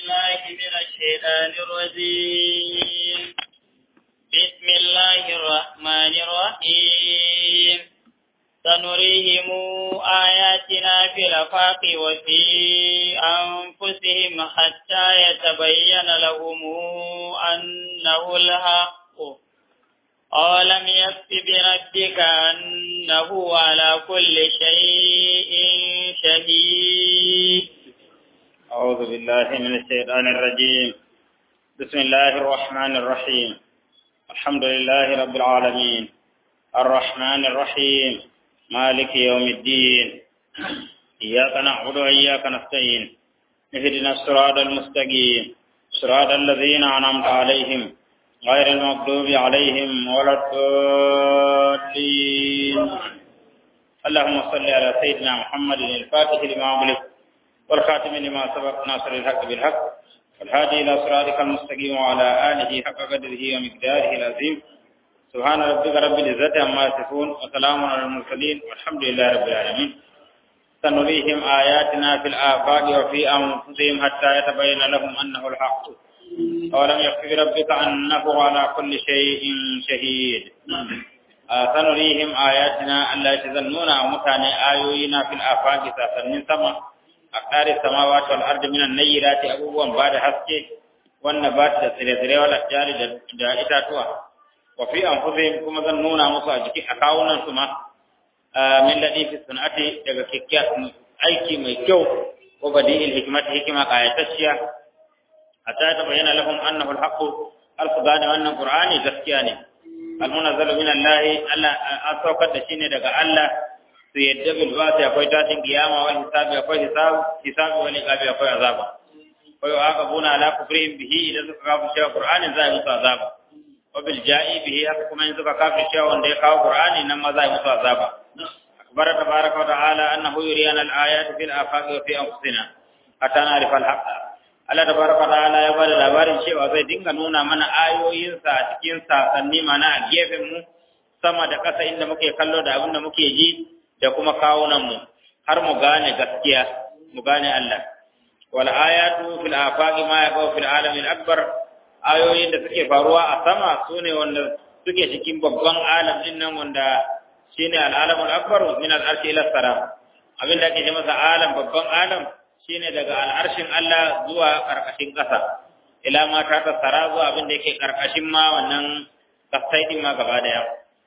بالله من الشيطان الرجيم بسم الله الرحمن الرحيم سنريهم آياتنا في الأفاق وفي أنفسهم حتى يتبين لهم أنه الحق أولم يكف بربك أنه على كل شيء شهيد أعوذ بالله من الشيطان الرجيم بسم الله الرحمن الرحيم الحمد لله رب العالمين الرحمن الرحيم مالك يوم الدين إياك نعبد وإياك نستعين اهدنا الصراط المستقيم صراط الذين أنعمت عليهم غير المغضوب عليهم ولا الضالين اللهم صل على سيدنا محمد الفاتح لما أغلق والخاتم لما سبق ناصر الحق بالحق والهادي إلى صراطك المستقيم وعلى آله حق قدره ومقداره العظيم سبحان ربك رب العزة عما يصفون وسلام على المرسلين والحمد لله رب العالمين سنريهم آياتنا في الآفاق وفي أنفسهم حتى يتبين لهم أنه الحق أولم يكفي ربك أنه على كل شيء شهيد سنريهم آياتنا ألا يتذنون ومكان آيوينا في الآفاق ساسنين سما أقدار السماوات والأرض من النيرات أبوبا بعد حسكي والنبات تسريسري والأشجار دا إتاتوا وفي أنفسهم كما ذنون مصاجك أكاونا سما من الذي في الصنعة daga kikkiya aiki mai kyau ko badi hikmati hikima kayatacciya hatta ta bayyana lahum annahu alhaq alfugani wannan qur'ani gaskiya ne almunazzalu min Allah Allah an saukar da shi ne daga Allah su yadda bil ba'thi akwai tashin kiyama wal hisabi akwai hisab hisabi wal iqabi akwai azaba wa yu'aqabuna ala kufrihim bihi idan suka kafa shi qur'ani za musu azaba wa bil ja'i bihi haka kuma in suka kafa shi wanda ya kawo qur'ani nan ma za musu azaba akbar tabaraka wa ta'ala annahu yuriyana al ayati fil afaqi wa fi anfusina hatta na'rifa al haqq Allah tabaraka wa ta'ala ya bada labarin cewa zai dinga nuna mana ayoyinsa a cikin sasanni mana a gefen mu sama da ƙasa inda muke kallo da abin da muke ji da kuma kawunan mu har mu gane gaskiya mu gane Allah wal ayatu fil afaqi ma yaqau fil alamin akbar ayoyin da suke faruwa a sama sune wanda suke cikin babban alam din nan wanda shine al alamul akbar min al arshi ila saram abin da ake ce masa alam babban alam shine daga al'arshin Allah zuwa ƙarƙashin ƙasa, ila ma ta tattara zuwa abin da yake ƙarƙashin ma wannan kasai ɗin ma gaba ɗaya.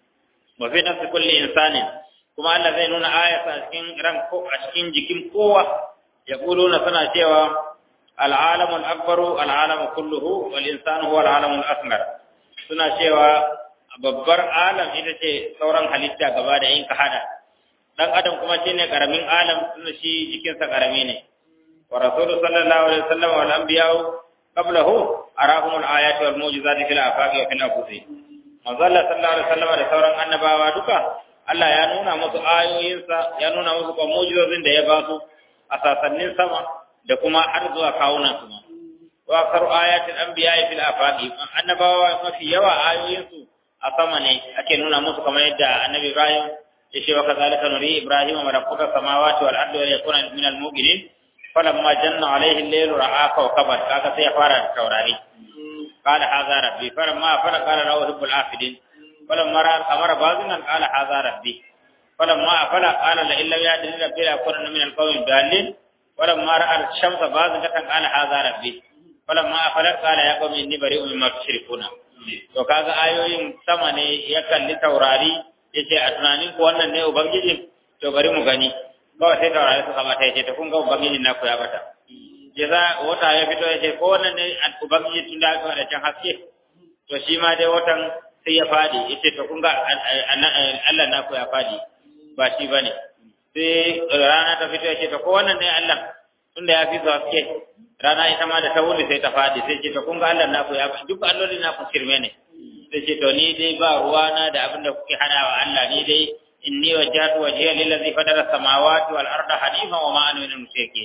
Wa fi nafsi kulli insanin, kuma Allah zai nuna ayata a cikin ran ko a cikin jikin kowa, ya na suna cewa al'alamun akbaru al'alamun kulluhu wal insanu huwa al'alamun asmar. Suna cewa babbar alam ita ce sauran halitta gaba da yin ka hada. Dan adam kuma shine karamin alam suna shi jikinsa karami ne. ورسول صلى الله عليه وسلم والأنبياء قبله أراهم الآيات والموجزات في الآفاق وفي الأنفس manzo Allah sallallahu alaihi wasallam da sauran annabawa duka Allah ya nuna musu ayoyinsa ya nuna musu kuma mu'jizozin da ya ba su a sasannin sama da kuma har zuwa kawunan su wa aksaru ayatil anbiya fil afaqi annabawa mafi yawa ayoyinsu a sama ne ake nuna musu kamar yadda annabi Ibrahim ya ce wa kazalika nuri Ibrahim malakuta samawati wal ardi wa yakuna min al mu'minin فلما جن عليه الليل راى كوكبا كاكا سي فارا توراري قال هذا ربي فلما فر قال له رب العافدين فلما راى القمر باذنا قال هذا ربي فلما افل قال لئن لم يهدني ربي لاكونن من القوم الضالين فلما راى الشمس باذنة قال هذا ربي فلما افل قال يا قوم اني بريء مما تشركون to kaga ayoyin sama ne ya kalli taurari yace a tunanin ku wannan ne ubangijin to bari mu gani kawai sai taurari suka mata ya ce ta kun ga ubangiji na ku ya bata ya za wata ya fito ya ce ko wannan ne ubangiji tun da aka da can haske to shi ma dai watan sai ya fadi ya ce ta kun ga Allah na ku ya fadi ba shi ba ne sai rana ta fito ya ce ta ko wannan ne Allah tun da ya fi su haske rana ita ma da ta wuri sai ta fadi sai ce ta kun ga Allah na ku ya fadi duk alloli na ku shirme ne sai ce to ni dai ba ruwana da abin da kuke hana wa Allah ni dai inni wajjahtu wajhiya lillazi fatara samawati wal arda hanifa wa ma ana minal mushrikeen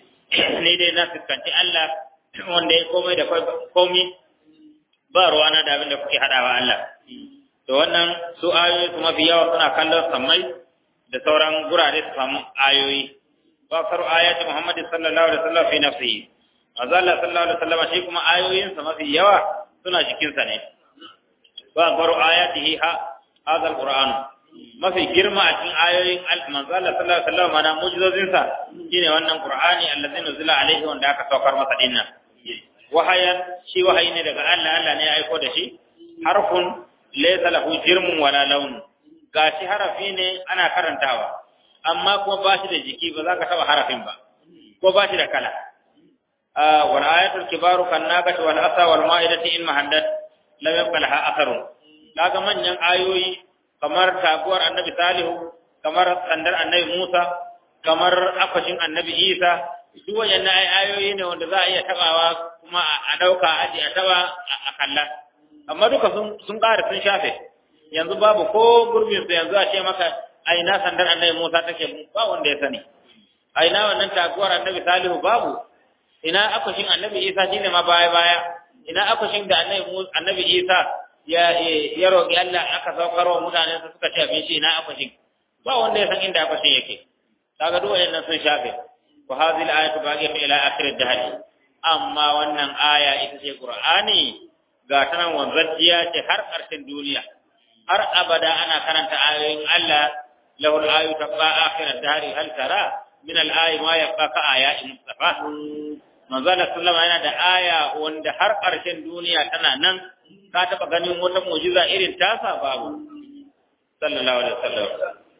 ni dai na fuskanci Allah wanda ya komai da komai ba ruwana da abin da kuke hadawa Allah to wannan su ayoyi su mafi yawa suna kallon sammai da sauran gurare su samu ayoyi wa faru ayati Muhammad sallallahu alaihi wasallam fi nafsihi manzo Allah sallallahu alaihi wasallam shi kuma ayoyinsa mafi yawa suna jikinsa ne wa baru ayatihi ha hadha alquran mafi girma a cikin ayoyin manzo Allah sallallahu alaihi wasallam mana mu'jizozinsa shine wannan qur'ani allazi nuzila alaihi wanda aka saukar masa dinnan wahayan shi wahayi ne daga Allah Allah ne ya aiko da shi harfun laysa lahu jirmun wala laun gashi harafi ne ana karantawa amma kuma ba shi da jiki ba za ka taba harafin ba ko ba shi da kala wal ayatul kibaru kan naqati wal asa wal ma'idati in mahandat lam yabqa laha atharun kaga manyan ayoyi kamar taguwar annabi salihu kamar sandar annabi musa kamar akwashin annabi isa duk wayannan ayoyi ne wanda za a iya tabawa kuma a dauka aji a taba a kalla amma duka sun sun ƙara sun shafe yanzu babu ko gurbin su yanzu a ce maka aina sandar annabi musa take ba wanda ya sani aina wannan taguwar annabi salihu babu ina akwashin annabi isa shine ma baya baya ina akwashin da annabi annabi isa ya ya roƙi Allah aka saukar wa mutane su suka ci abinci ina akwashin ba wanda ya san inda akwashin yake kaga duk wayannan sun shafe wa hadhihi al-ayatu baqiyatu ila akhir ad-dahr amma wannan aya ita ce qur'ani ga ta nan wanzajiya ce har ƙarshen duniya har abada ana karanta ayoyin Allah lahu al-ayu tabqa akhir ad-dahr hal tara min al-ayi ma yabqa ka ayati mustafa manzo Allah sallama yana da aya wanda har ƙarshen duniya tana nan ka taba ganin wata mu'jiza irin tasa babu sallallahu alaihi wasallam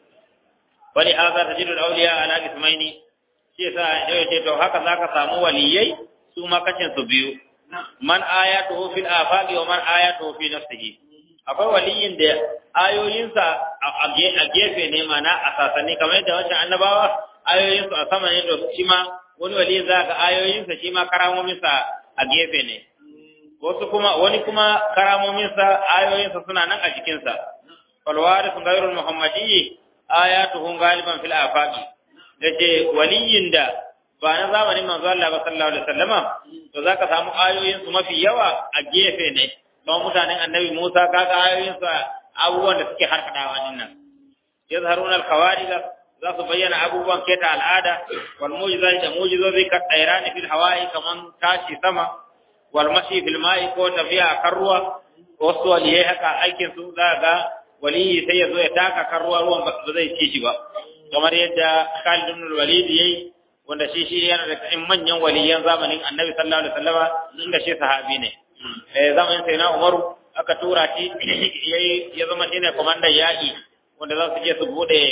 wani haza tajidu al-awliya ala ismaini shi yasa yau ce to haka zaka samu waliyai su ma kacin su biyu man ayatuhu fil afaqi wa man ayatuhu fi nafsihi akwai waliyin da ayoyinsa a gefe ne mana a sasanni kamar yadda wancan annabawa ayoyinsu a sama ne to shi ma wani wali za ga ayoyinsa shi ma karamominsa a gefe ne wasu kuma wani kuma karamominsa ayoyinsa suna nan a jikinsa falwari sun gairul muhammadiyyi ayatuhum galiban fil afaqi yace waliyin da ba na zamanin manzo Allah ba sallallahu alaihi wasallama to zaka samu ayoyin su mafi yawa a gefe ne kuma mutanen annabi Musa kaga ayoyin su abubuwan da suke harkadawa din nan yazharuna al-khawarij za su bayyana abubuwan keta al'ada wal mu'jizati da mu'jizozi ka tsairani fil hawa'i kaman tashi sama wal mashi fil ma'i ko tafiya kan ruwa wasu waliyai haka aikin su za ga waliyi sai ya zo ya taka kan ruwa ruwan ba zai ci shi ba kamar yadda Khalid ibn Walid yayi wanda shi shi yana da cikin manyan waliyan zamanin Annabi sallallahu alaihi wasallama inda shi sahabi ne eh zamanin sai na Umaru aka tura shi yayi ya zama shine komandan yaki wanda za su je su bude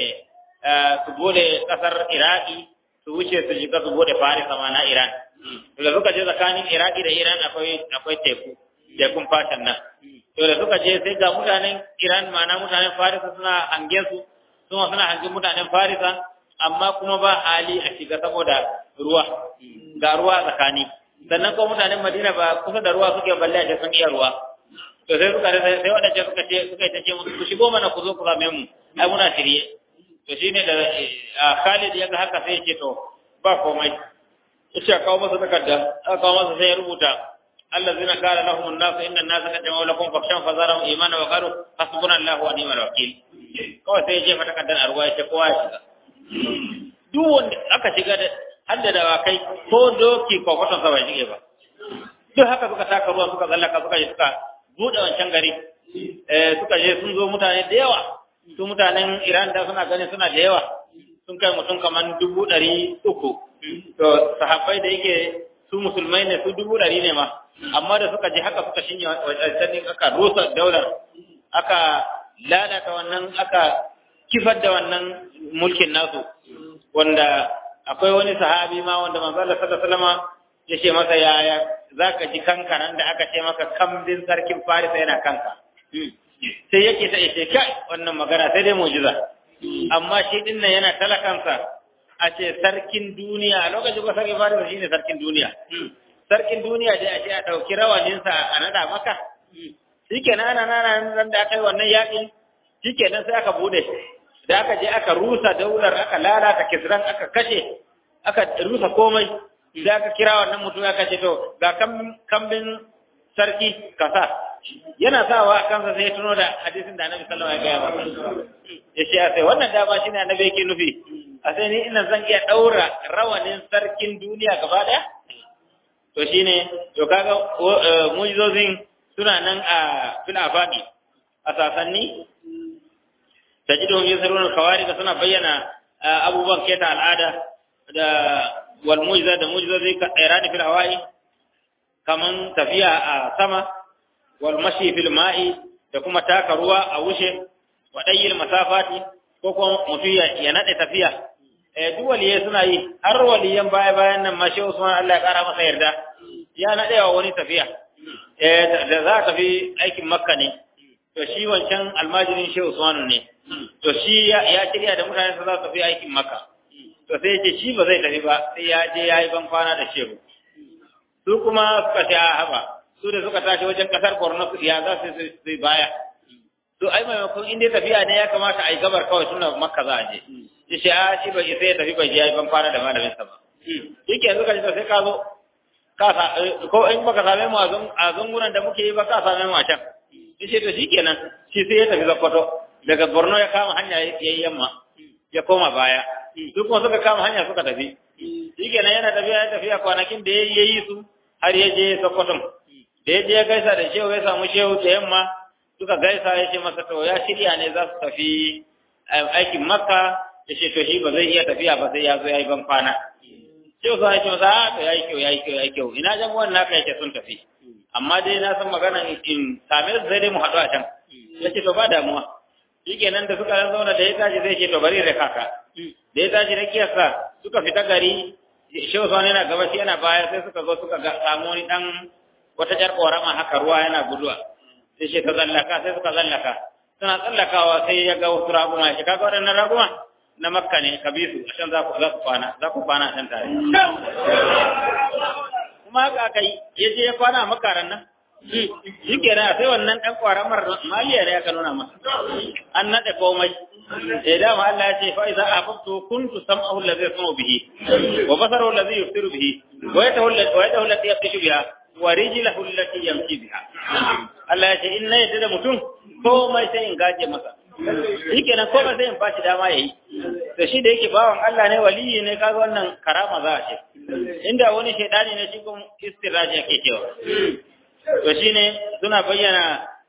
su bude kasar Iraki su wuce su shiga su bude Farisa ma na Iran da suka je tsakanin Iraki da Iran akwai akwai teku tekun fashin nan to da suka je sai ga mutanen Iran ma'ana mutanen Farisa suna hangen su suma suna hangen mutanen Farisa amma kuma ba hali a shiga saboda ruwa ga ruwa tsakani sannan ko mutanen Madina ba kusa da ruwa suke balle a sun iya ruwa to sai suka sai wadannan suka ce suka ta ce ku shigo mana ku zo ku same mu ai muna shirye to shine da Khalid ya ga haka sai ya ce to ba komai yace kawo masa takarda aka kawo masa sai ya rubuta الذين قال لهم الناس ان الناس قد جمعوا لكم فاخشوا فزارهم ايمانا وقالوا حسبنا الله ونعم الوكيل kawai sai ya jefa takardar a ruwa ya ce kowa ya shiga duk wanda aka shiga da har da dawakai ko doki ko kwaton sa bai shige ba duk haka suka taka ruwa suka tsallaka suka yi suka buɗe wancan gari suka je sun zo mutane da yawa su mutanen Iran da suna ganin suna da yawa sun kai mutum kamar dubu ɗari uku to sahabbai da yake su musulmai ne su dubu ɗari ne ma amma da suka je haka suka shinye wajen aka rusa daular aka lalata wannan aka kifar da wannan mulkin nasu wanda akwai wani sahabi ma wanda manzo Allah sallallahu alaihi wasallam ya ce masa yaya zaka ji kankaran da aka ce maka kambin sarkin Farisa yana kanka sai yake ta ce kai wannan magana sai dai mu'jiza amma shi din nan yana talakansa a ce sarkin duniya a lokacin ba sarkin Farisa shine sarkin duniya sarkin duniya dai a ce a dauki rawaninsa a nada maka shikenan ana nana nan da aka yi wannan yakin shikenan sai aka bude da aka je aka rusa daular aka lalata kisran aka kashe aka rusa komai da aka kira wannan mutum aka ce to ga kambin sarki kasa yana sawa a kansa sai ya tuno da hadisin da annabi sallallahu alaihi wasallam ya gaya ya ce sai wannan dama shine annabi yake nufi a sai ni ina zan iya daura rawanin sarkin duniya gaba daya to shine to kaga mu'jizozin suna nan a fil afaqi a sasanni tajidun yusirun khawarij suna bayyana abubuwan keta al'ada da wal mu'jiza da mu'jizozi ka irani fil hawa'i kaman tafiya a sama wal mashi fil ma'i da kuma taka ruwa a wuce wa dayyil masafati ko kuma mutum ya nade tafiya eh duk waliyai suna yi har waliyan baya bayan nan mashi Usman Allah ya kara masa yarda ya nade wa wani tafiya eh da za ta tafi aikin Makka ne to shi wancan almajirin Shehu Usman ne to shi ya shirya da mutane su za su tafi aikin Makka to sai ce shi ba zai tafi ba sai ya je ya yi ban kwana da Shehu su kuma suka ce a haba su da suka tashi wajen kasar Borno ya za su su baya to ai maimakon inda tafiya ne ya kamata a yi gabar kawai suna Makka za a je ya ce a shi ba sai ya tafi bai je ya yi ban kwana da malamin sa ba shi ke yanzu ka ce sai ka zo ko in baka same mu a zungunan da muke yi ba ka same mu a can ya ce to shi kenan shi sai ya tafi Sokoto daga Borno ya kama hanya ya yi yamma ya koma baya su kuma suka kama hanya suka tafi shi kenan yana tafiya ya tafiya kwanakin da ya yi su har ya je Sokoto da ya je ya gaisa da shehu ya samu shehu da yamma suka gaisa ya ce masa to ya shirya ne za su tafi aikin Makka ya ce to shi ba zai iya tafiya ba sai ya zo ya yi ban kwana shehu sa ya ce masa a to ya yi kyau ya yi kyau ya yi kyau ina jan wannan naka yake sun tafi amma dai na san magana in same su sai dai mu haɗu a can ya ce to ba damuwa shikenan da suka zauna da ya tashi zai ce to bari da kaka da ya tashi rakiyarsa suka fita gari shehu sani yana gaba shi yana baya sai suka zo suka samu wani dan wata jar korama haka ruwa yana guduwa sai shi ta tsallaka sai suka tsallaka suna tsallakawa sai ya ga wasu raguma shi kaga waɗannan raguma na makka ne ka bi su a can za ku kwana za ku kwana a can tare kuma haka aka yi ya je ya kwana a makaran nan shi ke na sai wannan ɗan ƙwaramar maliya ne aka nuna masa an naɗe komai da dama Allah ya ce fa iza afaftu kuntu sam'ahu allazi yasma'u bihi wa basaruhu allazi yusiru bihi wa yadahu wa yadahu allati yabtishu biha wa rijluhu allati yamshi biha Allah ya ce in na yadda da mutum komai sai in gaje masa shi kenan komai sai in bashi dama yayi to shi da yake bawan Allah ne waliyi ne kaga wannan karama za a ce inda wani shaidani ne shi kuma istiraji yake cewa to shine suna bayyana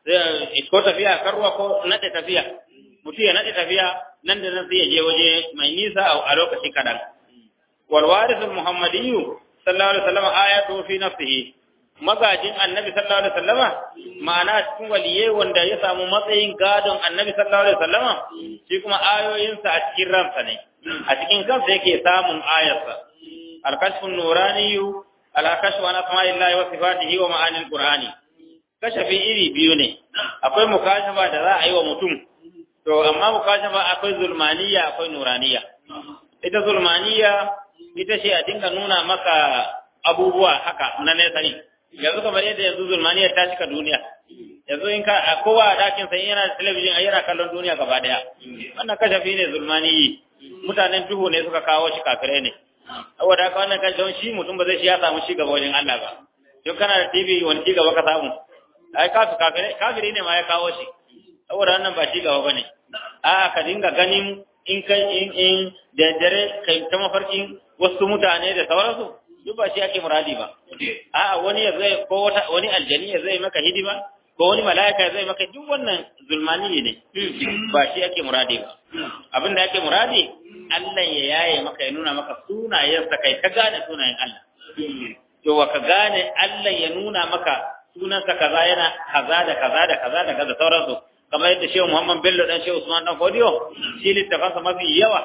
ko tafiya karwa ko nade tafiya mutum ya nade tafiya nan da nan sai ya je waje mai nisa a lokaci kadan wal warith al muhammadiyyu sallallahu alaihi wasallam ayatu fi nafsihi magajin annabi sallallahu alaihi wasallama ma'ana cikin waliye wanda ya samu matsayin gadon annabi sallallahu alaihi wasallama shi kuma ayoyinsa a cikin ransa ne a cikin kansa yake samun ayarsa al-kashfun nuraniyyu al-kashfu an asma'illahi wa sifatihi wa ma'anil qur'ani kashafi iri biyu ne akwai mukashafa da za a yi wa mutum to amma mukashafa akwai zulmaniya akwai nuraniya ita zulmaniya ita ce a dinga nuna maka abubuwa haka na nesa ne yanzu kamar yadda yanzu zulmaniya ta cika duniya yanzu in ka a kowa a dakin sa yana da talabijin a yana kallon duniya gaba daya wannan kashafi ne zulmaniyi mutanen duhu ne suka kawo shi kafirai ne saboda haka wannan kan don shi mutum ba zai shi ya samu shi gaba wajen Allah ba don kana da TV wani ci gaba ka samu ai kafi kafire kafiri ne ma ya kawo shi saboda wannan ba ci gaba bane a ka dinga ganin in kai in in da dare kai ta mafarkin wasu mutane da sauransu duk ba shi ake muradi ba a wani ya zai ko wata wani aljani ya zai maka hidima ko wani mala'ika ya zai maka duk wannan zulmani ne ba shi ake muradi ba abin da ake muradi Allah ya yaye maka ya nuna maka sunayensa kai ka gane sunayen Allah to wa ka gane Allah ya nuna maka sunansa kaza yana kaza da kaza da kaza da kaza sauransu kamar yadda Shehu Muhammad Bello dan Shehu Usman dan Fodiyo shi littafansa mafi yawa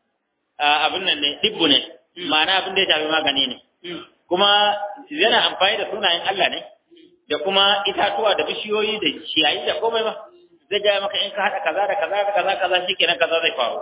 abin nan ne tibbu ne ma'ana abin da ya shafi magani ne kuma yana amfani da sunayen Allah ne da kuma itatuwa da bishiyoyi da ciyayi da komai ba zai gaya maka in ka haɗa kaza da kaza da kaza kaza shikenan kaza zai faru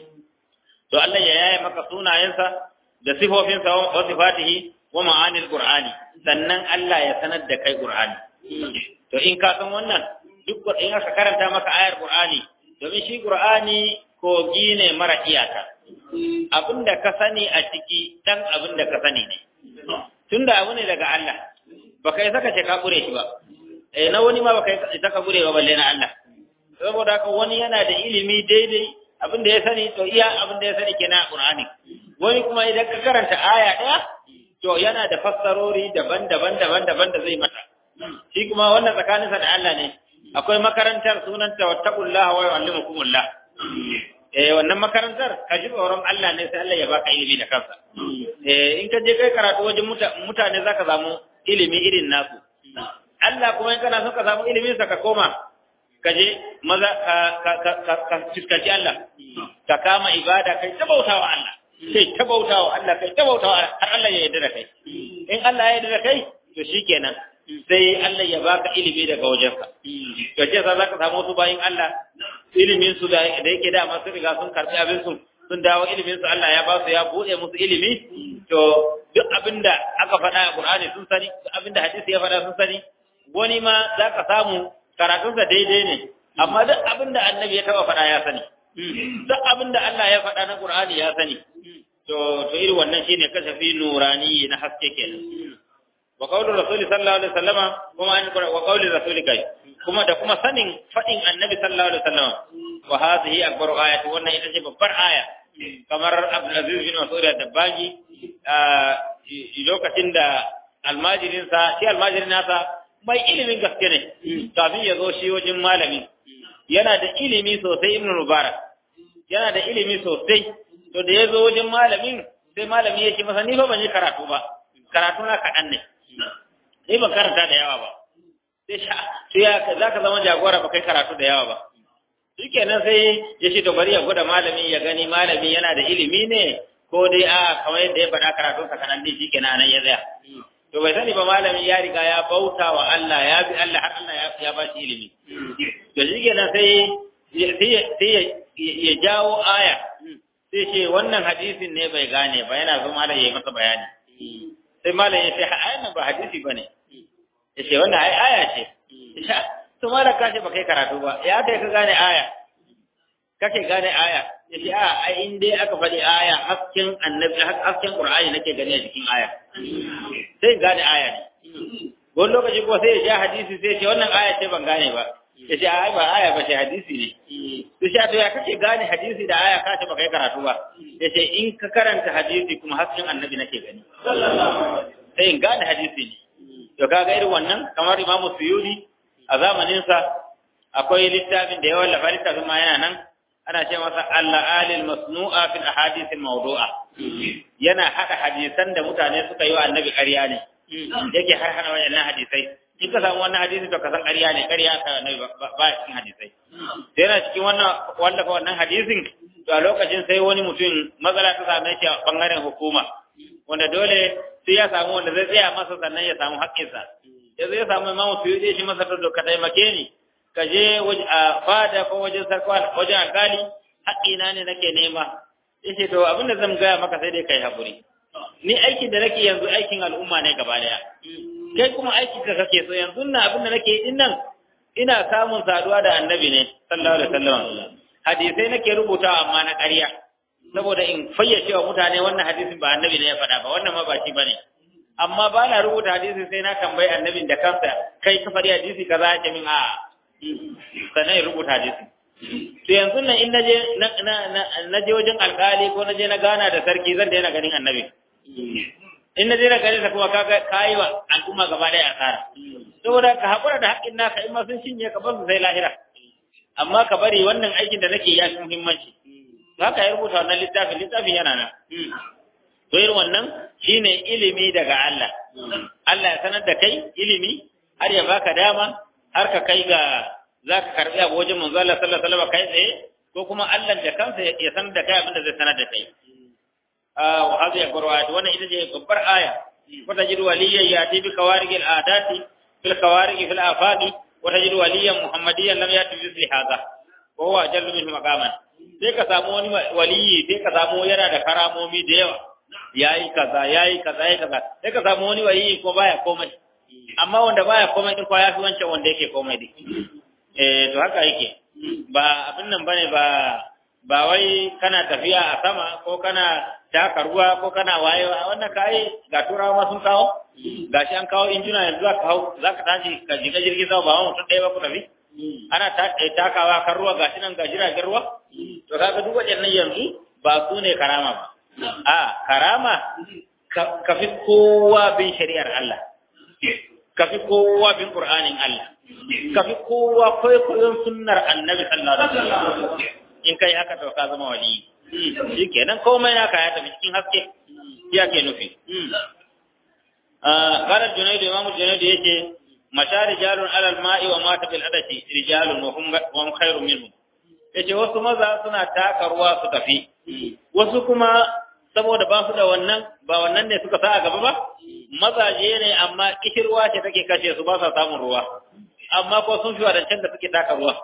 to Allah ya yaye maka sunayensa da sifofinsa wa sifatihi wa ma'anil qur'ani sannan Allah ya sanar da kai qur'ani to in ka san wannan duk in aka karanta maka ayar qur'ani domin shi qur'ani kogi ne mara iyaka abinda ka sani a ciki dan abinda ka sani ne tunda abu ne daga Allah baka yi saka ce ka kure shi ba eh na wani ma baka yi saka kure ba balle na Allah saboda haka wani yana da ilimi daidai abin da ya sani to iya abin da ya sani kenan a Qur'ani wani kuma idan ka karanta aya daya to yana da fassarori daban-daban daban-daban da zai mata shi kuma wannan tsakaninsa da Allah ne akwai makarantar sunanta wattaqullaha wa yu'allimukumullah eh wannan makarantar ka ji tsoron Allah ne sai Allah ya baka ilimi da kansa eh in ka je kai karatu wajen mutane zaka samu ilimi irin nasu Allah kuma in kana son ka samu ilimin sa ka koma ka je maza ka ka ka ka fuskanci Allah ka kama ibada kai ta bautawa Allah kai ta bautawa Allah kai ta bautawa har Allah ya yarda da kai in Allah ya yarda da kai to shikenan sai Allah ya baka ilimi daga wajensa to ce za ka samu su bayin Allah ilimin su da yake da masu riga sun karbi abin su sun dawo ilimin su Allah ya ba su ya bude musu ilimi to duk abinda aka faɗa a Qur'ani sun sani duk abinda hadisi ya faɗa sun sani wani ma za ka samu karatunsa daidai ne amma duk abinda annabi ya taba faɗa ya sani duk abinda Allah ya faɗa na Qur'ani ya sani to to irin wannan shine kasafi nurani na haske kenan wa qawlu rasuli sallallahu alaihi wasallama kuma an wa qawli rasuli kai kuma da kuma sanin fadin annabi sallallahu alaihi wasallama wa hadhihi akbaru ayati wannan ita ce babbar aya kamar Abdul Aziz bin Mas'ud da-Dabbangi lokacin da almajirin sa shi almajirin nasa mai ilimin gaske ne kafin ya zo shi wajen malami yana da ilimi sosai Ibn Mubarak yana da ilimi sosai to da ya zo wajen malamin sai malami ya ce masa ni fa ban yi karatu ba karatu na kaɗan ne ni ban karanta da yawa ba sai sha to ya za ka zama jagora ba kai karatu da yawa ba shikenan sai ya ce to bari ya gwada malami ya gani malami yana da ilimi ne ko dai a kamar yadda ya faɗa karatu sa kanan din shikenan nan ya tsaya to bai sani ba malami ya riga ya bauta wa Allah ya bi Allah har Allah ya ba shi ilimi to shikenan sai sai ya jawo aya sai ce wannan hadisin ne bai gane ba yana zo malam ya yi masa bayani sai malam ya ce ayan nan ba hadisi bane ya ce wannan ai aya ce to malam ka ce ba kai karatu ba ya kai ka gane aya kake gane aya ya ce a ai in dai aka faɗi aya hasken annabi hasken qur'ani nake gani a cikin aya sai gane aya ne wani lokaci ko sai ya ja hadisi sai ya ce wannan aya ce ban gane ba ya ce ai ba aya ba ce hadisi ne to shi to ya kake gane hadisi da aya ka ce ba kai karatu ba ya ce in ka karanta hadisi kuma hasken annabi nake gani sai in gane hadisi ne to kaga irin wannan kamar Imam Suyudi a zamanin sa akwai littafin da ya wallafa littafin ma yana nan ana ce masa al-alil masnu'a fil ahadith al-mawdu'a yana hada hadisan da mutane suka yi wa annabi ƙarya ne yake har hana wayannan hadisai in ka samu wannan hadisi to ka san ƙarya ne ƙarya ka annabi ba cikin hadisai sai yana cikin wannan wallafa wannan hadisin to a lokacin sai wani mutum matsala ta same shi a bangaren hukuma wanda dole sai ya samu wanda zai tsaya masa sannan ya samu haƙƙinsa ya zai samu imamu su yi shi masa to ka taimake ni ka je a fada ko wajen sarkwa wajen alkali haƙƙina ne nake nema yace to abinda zan gaya maka sai dai kai haƙuri ni aikin da nake yanzu aikin al'umma ne gaba daya kai kuma aikin ka kake so yanzu na abin da nake yi nan ina samun saduwa da annabi ne sallallahu alaihi wasallam hadisai nake rubutawa amma na ƙarya saboda in fayyace wa mutane wannan hadisin ba annabi ne ya faɗa ba wannan ma ba shi bane amma ba na rubuta hadisi sai na tambayi annabin da kansa kai ka faɗi hadisi kaza ya ce min a'a sannan ya rubuta hadisi to yanzu nan in naje naje wajen alkali ko naje na gana da sarki zan daina ganin annabi in naje na ganin sa kuma kaga kai wa al'umma gaba daya asara saboda ka hakura da haƙƙin naka in ma sun cinye ka basu sai lahira amma ka bari wannan aikin da nake ya fi muhimmanci haka ya rubuta wannan littafin littafin yana nan to irin wannan shine ilimi daga Allah Allah ya sanar da kai ilimi har ya baka dama har ka kai ga za ka karɓi abu wajen manzo Allah sallallahu alaihi wasallam kai tsaye ko kuma Allah da kansa ya sanar da kai abin da zai sanar da kai wa hadhihi alqur'an wannan ita ce babbar aya wa tajidu waliyyan yati bi kawarig al'adati fil kawarig fil afaqi wa tajidu waliyyan muhammadiyyan lam yati bi hadha wa huwa ajallu minhu maqaman sai ka samu wani waliyi sai ka samu yana da karamomi da yawa yayi kaza yayi kaza yayi kaza sai ka samu wani waliyi ko baya komai amma wanda baya komai din kwa yafi wancan wanda yake komai din eh to haka yake ba abin nan bane ba ba wai kana tafiya a sama ko kana taka ruwa ko kana wayewa wannan kai ga turawa ma sun kawo gashi an kawo injina yanzu za ka hau za ka tashi ka jiga jirgin sama ba mutum ɗaya ba ku tafi ana takawa kan ruwa gashi nan ga jiragen ruwa to kaga duk waɗannan yanzu ba su ne karama ba a karama ka fi kowa bin shari'ar Allah ka fi kowa bin Qur'anin Allah ka fi kowa kwaikwayon sunnar annabi sallallahu alaihi wasallam in kai haka to ka zama wali shi kenan komai naka ya tafi cikin haske ya ke nufi قال الجنيد إمام الجنيد يجي مشى رجال على الماء ومات بالعدش رجال وهم وهم خير منهم yace wasu maza suna taka ruwa su tafi wasu kuma saboda ba su da wannan ba wannan ne suka sa a gaba ba mazaje ne amma kishirwa ce take kashe su ba sa samun ruwa amma ko sun fi wadancan da suke taka ruwa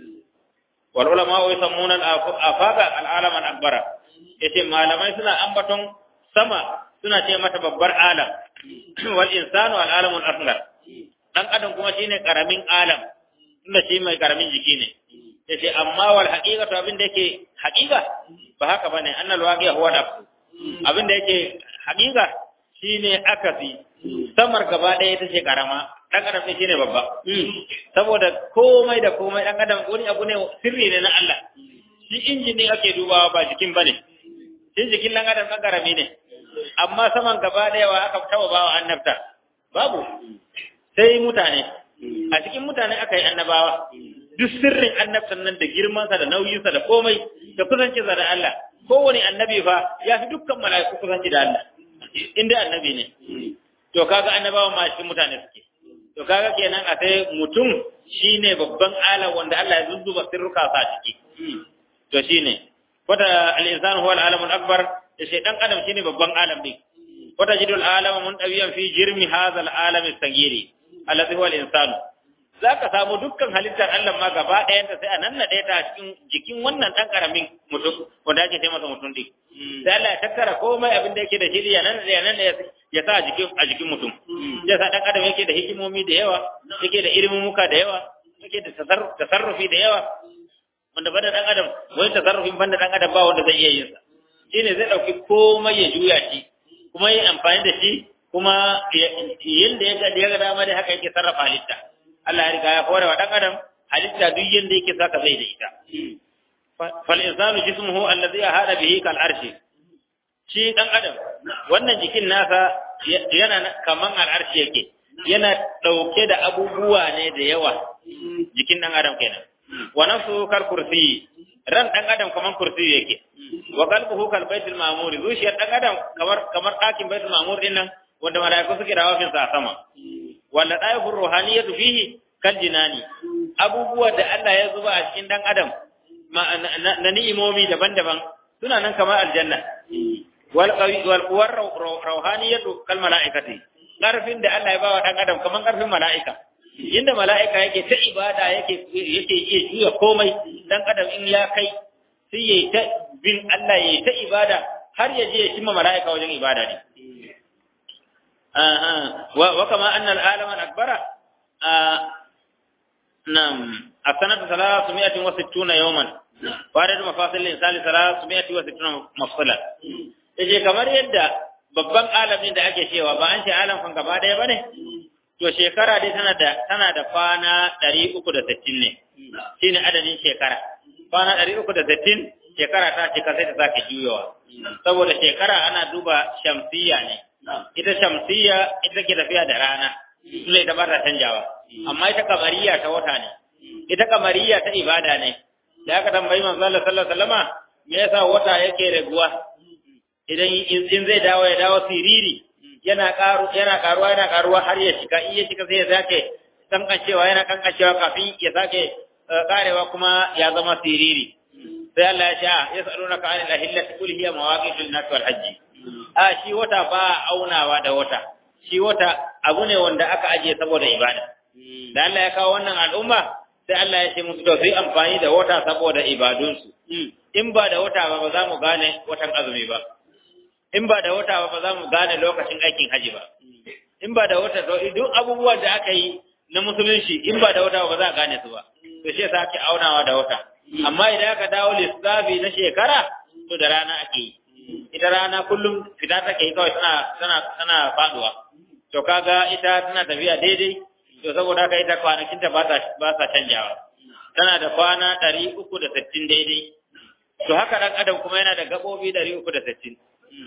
wal ulama wa yusammuna al-afaqa al-alam al-akbara yace malamai suna ambaton sama suna ce mata babbar alam wal insanu al alamul asghar dan adam kuma shine karamin alam inda shi mai karamin jiki ne yace amma wal haqiqatu abin da yake haqiqa ba haka bane annal waqi'a huwa nafsu abin da yake haqiqa shine akasi samar gaba ɗaya ita ce karama dan adam ne shine babba saboda komai da komai dan adam wani abu ne sirri ne na Allah shi injini ake dubawa ba jikin bane shi jikin dan adam dan karami ne amma saman gaba ɗaya wa aka taba bawa annabta babu sai mutane a cikin mutane aka yi annabawa duk sirrin annabtan nan da girmansa da nauyinsa da komai da kusancinsa da Allah kowane annabi fa ya fi dukkan mala'iku kusanci da Allah inda annabi ne to kaga annabawa ma cikin mutane suke to kaga kenan a sai mutum shine babban alam wanda Allah ya zuzzuba sirruka sa ciki to shine wata al-insanu huwa al-alamul akbar sai dan adam shine babban alam din wata jidul alama mun dabiyan fi jirmi hadha al-alam as-sagiri alladhi huwa al-insan zaka samu dukkan halittar Allah ma gaba ɗayan ta sai a nannade ta cikin jikin wannan dan karamin mutum wanda ake ce masa mutum din sai Allah ya tattara komai abin da yake da shi ya nan ya nan ya sa a jikin a jikin mutum ya sa dan adam yake da hikimomi da yawa yake da ilimin muka da yawa yake da tasarrufi da yawa wanda banda dan adam wani tasarrufin banda dan adam ba wanda zai iya yin sa shine zai dauki komai ya juya shi kuma yi amfani da shi kuma yanda ya ga ya ga dama dai haka yake sarrafa halitta Allah ya riga ya hore wa dan adam halitta duk yanda yake saka zai da ita fal insanu jismuhu alladhi ahada bihi kal arshi shi dan adam wannan jikin nasa yana kaman al arshi yake yana dauke da abubuwa ne da yawa jikin dan adam kenan wa nafsu kal kursi ran dan adam kaman kursi yake wa qalbuhu kal baitul ma'mur zuciyar dan adam kamar kamar dakin baitul ma'mur din nan wanda malaiku suke rawafin sa sama wanda daifu ruhaniyatu fihi kal jinani abubuwa da Allah ya zuba a cikin dan adam na ni'imomi daban-daban suna nan kamar aljanna wal qawi wal quwwar ruhaniyatu kal malaikati karfin da Allah ya bawa dan adam kaman karfin malaika inda mala'ika yake ta ibada yake yake iya juya komai dan adam in ya kai sai yayi ta bin Allah yayi ta ibada har ya je ya cimma mala'ika wajen ibada ne aha wa wa kama anna al-alama al-akbara nam asanatu 360 yawman farid mafasil insani 360 mafsala yace kamar yadda babban alamin da ake cewa ba an ce alam kan gaba daya bane to shekara dai tana da tana da kwana 360 ne shine adadin shekara kwana 360 shekara ta cika sai ta sake juyowa saboda shekara ana duba shamsiya ne ita shamsiya ita ke tafiya da rana sune ita ba ta canjawa amma ita kamariya ta wata ne ita kamariya ta ibada ne da aka tambayi manzo Allah sallallahu alaihi wasallama me yasa wata yake raguwa idan in zai dawo ya dawo siriri yana karu yana karuwa yana karuwa har ya shiga in ya shiga sai ya sake kankancewa yana kankancewa kafin ya sake karewa kuma ya zama siriri sai Allah ya ce a yasalunaka anil ahillati qul hiya mawaqitul nas wal hajj a shi wata ba aunawa da wata shi wata abu ne wanda aka ajiye saboda ibada da Allah ya kawo wannan al'umma sai Allah ya ce musu to su yi amfani da wata saboda ibadunsu in ba da wata ba ba za mu gane watan azumi ba in ba da wata ba ba za mu gane lokacin aikin haji ba in ba da wata to duk abubuwan da aka yi na musulunci in ba da wata ba za a gane su ba to shi yasa ake aunawa da wata amma idan aka dawo lissafi na shekara to da rana ake yi ita rana kullum fita take yi kawai tana tana tana faduwa to kaga ita tana tafiya daidai to saboda haka ita kwanakinta ba sa ba sa canjawa tana da kwana ɗari uku da sittin daidai to haka ɗan adam kuma yana da gaɓoɓi ɗari uku da sittin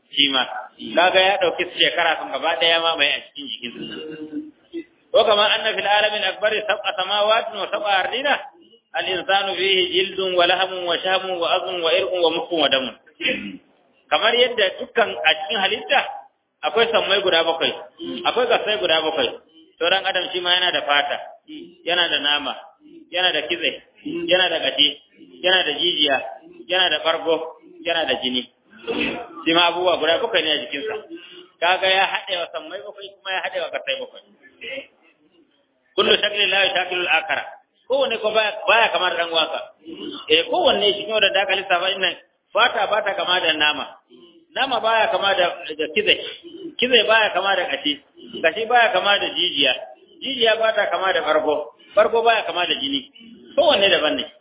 shi ma kaga ya dauki shekara sun gaba daya ma mai a cikin jikinsa ko kamar anna fil alamin akbar sab'a samawati wa sab'a ardina al insanu fihi jildun wa lahamun wa shamun wa azmun wa irqun wa mukun wa damun kamar yadda dukkan a cikin halitta akwai sammai guda bakwai akwai gasai guda bakwai to dan adam shi ma yana da fata yana da nama yana da kitse yana da gashi yana da jijiya yana da bargo yana da jini shi ma abubuwa guda bakwai ne a jikinsa kaga ya haɗe wa sammai bakwai kuma ya haɗe wa gasai bakwai kullu shakli la yashakilu al-akara kowanne ko baya baya kamar dan waka eh kowanne shi ne da aka lissafa innan fata ba ta kama da nama nama baya kama da da kize kize baya kama da kashi kashi baya kama da jijiya jijiya ba ta kama da farko farko baya kama da jini kowanne daban ne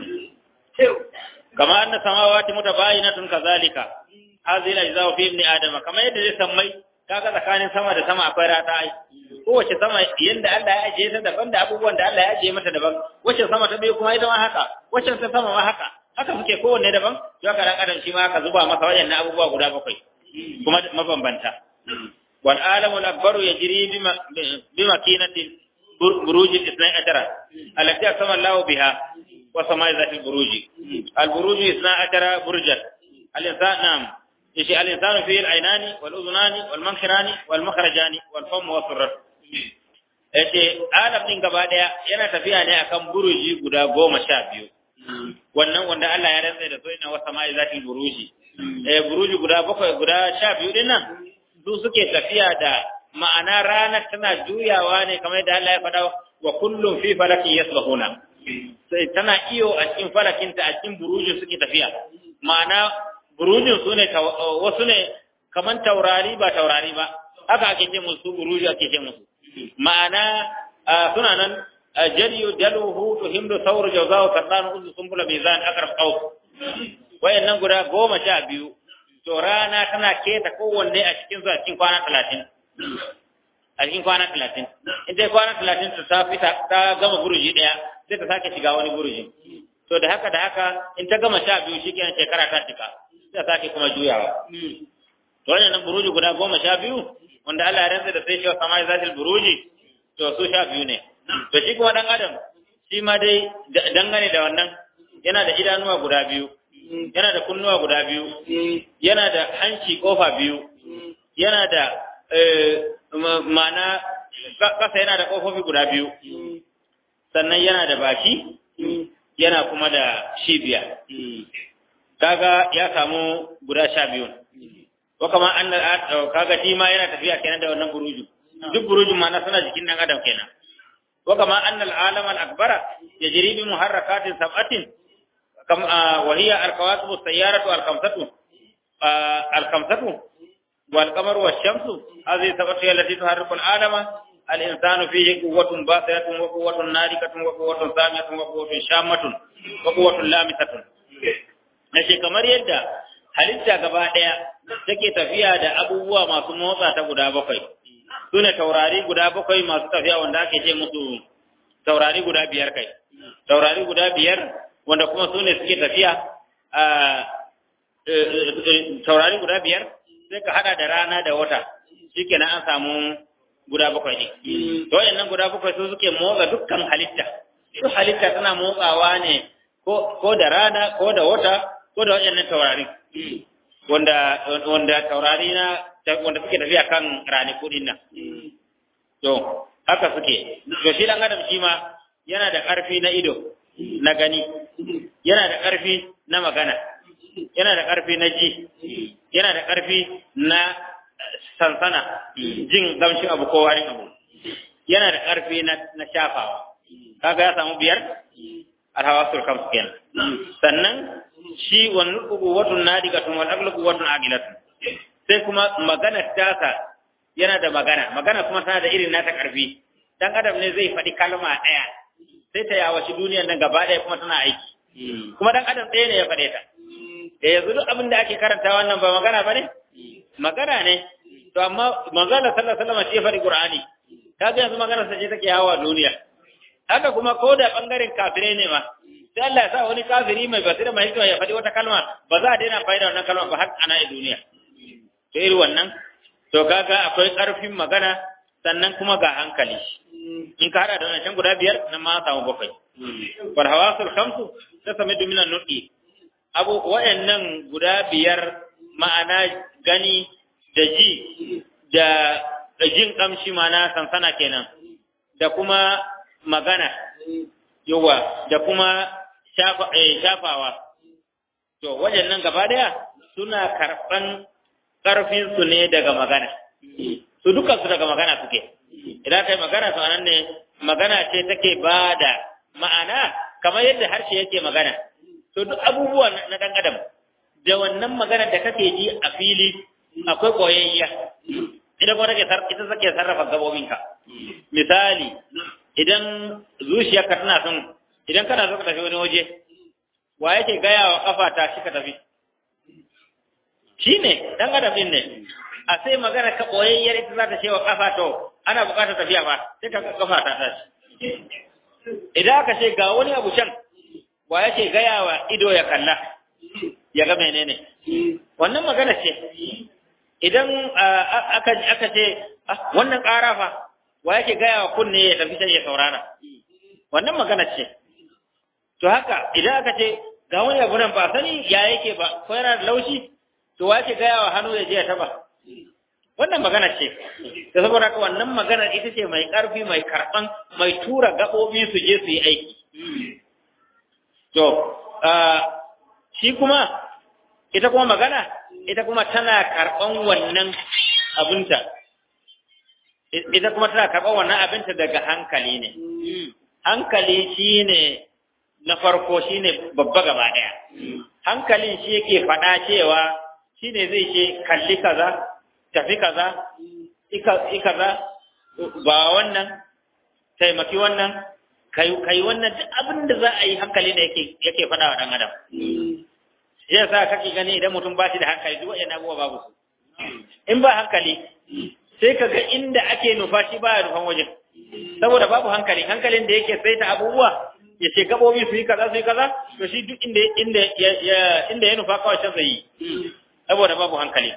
kama anna samawati mutabayinatun kazalika hadhihi al-ajza'u fi ibn adama kama yadda zai sammai kaga tsakanin sama da sama akwai rata ai kowace sama yanda Allah ya ajiye ta daban da abubuwan da Allah ya ajiye mata daban wacce sama ta biyu kuma ita ma haka wacce ta sama ma haka haka suke kowanne daban to haka dan adam shi ma aka zuba masa wayannan abubuwa guda bakwai kuma mabambanta wal alamu al-akbaru yajri bima bima kinati buruj al-ithnai ashara allati asama Allah biha wa samai zati al-buruj al-buruj ithnai ashara burjan al-insan nam yace al-insanu fi al-aynani wal udhunani wal mankhirani wal makhrajani wal famu wa surrat yace alam din gaba daya yana tafiya ne akan buruji guda goma sha biyu wannan wanda Allah ya rantsa da soyayya wa sama'i zatil buruji eh buruji guda bakwai guda sha biyu din nan su suke tafiya da ma'ana ranar tana juyawa ne kamar yadda Allah ya faɗa wa kullum fi falakin yasbahuna sai tana iyo a cikin falakinta a cikin buruji suke tafiya ma'ana burujin su ne wasu ne kaman taurari ba taurari ba haka ake ce musu buruji ake ce musu ma'ana suna nan jariyu daluhu to himdu sauru jawzahu kadanu uzu sumbula mizan akraf qaus wayannan guda goma sha biyu to rana tana keta kowanne a cikin su a cikin kwana talatin a cikin kwana talatin in dai kwana talatin ta fita ta gama buruji daya sai ta sake shiga wani buruji to da haka da haka in ta gama sha biyu shikenan shekara ta cika sai sake kuma juyawa to wannan buruji guda goma sha biyu wanda Allah ya rantsa da sai shi wa samai zatil buruji to su sha biyu ne to shi kuma dan adam shi ma dai dangane da wannan yana da idanuwa guda biyu yana da kunnuwa guda biyu yana da hanci kofa biyu yana da ma'ana kasa yana da kofofi guda biyu sannan yana da baki yana kuma da shibiya kaga ya samu guda sha biyu ko kamar an kaga shi ma yana tafiya kenan da wannan buruju duk burujin ma na suna jikin dan adam kenan ko kamar an al-alam al-akbara yajri bi muharrakatin sab'atin kam wa hiya al-kawakib as-sayyaratu al-khamsatu al-khamsatu wal qamaru wash-shamsu hadhihi sab'atu allati tuharriku al-alama الإنسان فيه قوة باطنة وقوة ناركة وقوة ثامية وقوة شامة وقوة لامسة Nace kamar yadda halitta gaba ɗaya take tafiya da abubuwa masu motsa ta guda bakwai, su ne taurari guda bakwai masu tafiya wanda ake ce musu taurari guda biyar kai. Taurari guda biyar wanda kuma su ne suke tafiya a taurari guda biyar sai ka hada da rana da wata, shi kenan an samu guda bakwai ne. To wayannan guda bakwai su suke motsa dukkan halitta. Duk halitta tana motsawa ne ko da rana ko da wata ko da wayannan taurari. Wanda wanda taurari na wanda suke tafiya kan ranaku din nan. To haka suke. To shi dan adam shi ma yana da ƙarfi na ido na gani. Yana da ƙarfi na magana. Yana da ƙarfi na ji. Yana da ƙarfi na sansana jin gamshin abu ko warin abu yana da ƙarfi na shafawa kaga ya samu biyar alhawasul khams kenan sannan shi wannan quwwatun nadiqatun wal aqlu quwwatun aqilatun sai kuma magana tasa yana da magana magana kuma tana da irin nata ƙarfi dan adam ne zai faɗi kalma ɗaya sai ta yawaci duniyar nan gaba ɗaya kuma tana aiki kuma dan adam ɗaya ne ya faɗe ta da yanzu duk abin da ake karanta wannan ba magana ba ne magana ne to amma manzala sallallahu alaihi wasallam ce fari qur'ani kaga yanzu magana sa ce take yawa duniya haka kuma ko da bangaren kafirai ne ma sai Allah ya sa wani kafiri mai basira mai hikima ya faɗi wata kalma ba za a daina faida wannan kalma ba har ana a duniya to irin wannan to kaga akwai ƙarfin magana sannan kuma ga hankali in ka hada da wannan guda biyar nan ma samu bakwai wal hawasul khamsu tasamidu minan nutqi abu wayannan guda biyar ma'ana gani da ji da da jin kamshi ma'ana sansana kenan da kuma magana yawa da kuma shafa eh, shafawa to wayannan gaba daya suna karban karfin su ne daga magana su dukkan su daga magana suke idan kai magana to anan ne magana ce take bada ma'ana kamar yadda harshe yake magana to duk abubuwan na dan adam da wannan magana da kake ji a fili akwai koyayya idan kuma take ita take sarrafa gabobinka misali idan zuciyarka tana son idan kana so ka tafi wani waje wa yake gaya wa kafa ta shi ka tafi shine dan adam din ne a sai magana ka boyayyar ita za ta ce wa kafa to ana buƙatar tafiya ba sai ka kafa ta tashi idan aka ce ga wani abu can wa yake gaya wa ido ya kalla ya ga menene wannan magana ce idan aka aka ce wannan ƙara fa wa yake gaya wa kunne ya tafi sai ya saurara wannan magana ce to haka idan aka ce ga wani abu nan ba sani ya yake ba ko yana da laushi to wa yake gaya wa hannu ya je ya taba wannan magana ce da saboda haka wannan magana ita ce mai ƙarfi mai karɓan mai tura gaɓoɓi su je su yi aiki to shi kuma ita kuma magana ita kuma tana karɓan wannan abinta ita kuma tana karɓan wannan abinta daga hankali ne hankali shine na farko shine babba gaba ɗaya hankalin shi yake faɗa cewa shine zai ce kalli kaza tafi kaza i kaza ba wannan taimaki wannan kai wannan abin da za a yi hankali ne yake yake faɗa wa ɗan adam shi yasa kake gani idan mutum ba shi da hankali duk waɗannan abubuwa babu su in ba hankali sai ka ga inda ake nufa shi ba ya nufan wajen saboda babu hankali hankalin da yake saita abubuwa ya ce gabobi su yi kaza su yi kaza to shi duk inda inda ya inda ya nufa kawai can zai yi saboda babu hankali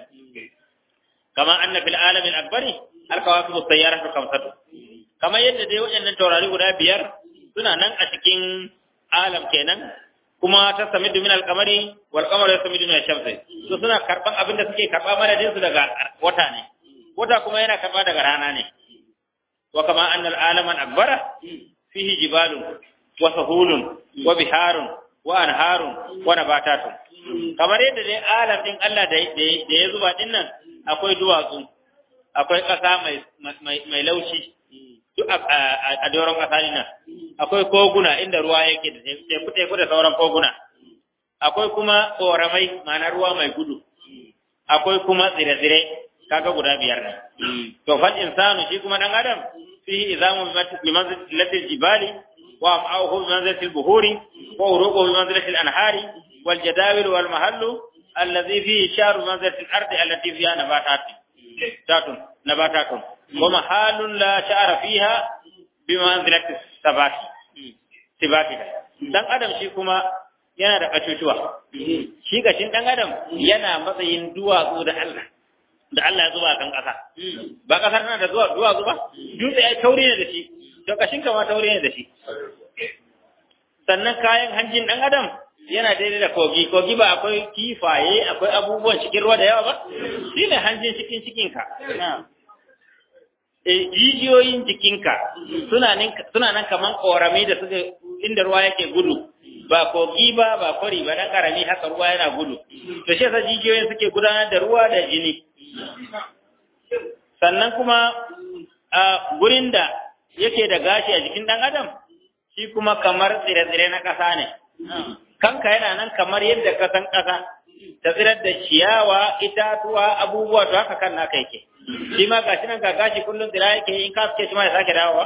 kama anna fil alamin akbari alkawakib as-sayyaratu khamsatu kamar yadda dai waɗannan taurari guda biyar suna nan a cikin alam kenan kuma ta samidu min al-qamari wal qamaru yasmidu min ash-shamsi to suna karban abin da suke karba madadin su daga wata ne wata kuma yana karba daga rana ne wa kama anna al-alaman akbara fihi jibalun wa sahulun wa biharun wa anharun wa nabatatun kamar yadda dai alam din Allah da ya zuba din nan akwai duwatsu akwai ƙasa mai laushi duk a doron ƙasa nan akwai koguna inda ruwa yake da teku teku da sauran koguna akwai kuma ƙoramai ma'ana ruwa mai gudu akwai kuma tsire-tsire kaga guda biyar ne to fal insanu shi kuma dan adam fihi izamu bi manzilatil jibali wa am'ahu bi manzilatil buhuri wa uruqu bi manzilatil anhari wal jadawil wal mahallu الذي فيه شار منزلة الأرض التي فيها نباتات تاتون نباتات ومحال لا شعر فيها بمنزلة الثبات ثبات dan adam shi kuma yana da katutuwa shi gashin dan adam yana matsayin duwatsu da Allah da Allah ya zuba kan kasa ba kasar tana da zuwa duwatsu ba dutse ya tauri ne da shi to kashin kama tauri ne da shi sannan kayan hanjin dan adam yana daidai da kogi kogi ba akwai kifaye akwai abubuwan cikin ruwa da yawa ba shi ne hanjin cikin cikinka e jijiyoyin jikinka suna nan kaman korami da suka inda ruwa yake gudu ba kogi ba ba kwari ba dan karami haka ruwa yana gudu to shi yasa jijiyoyin suke gudanar da ruwa da jini sannan kuma a gurin da yake da gashi a jikin dan adam shi kuma kamar tsire-tsire na ƙasa ne kanka yana nan kamar yadda ka san ƙasa ta tsirar da ciyawa itatuwa abubuwa to haka kan naka yake shi ma gashi nan ga gashi kullum tsira yake in ka suke shi ma ya sake dawowa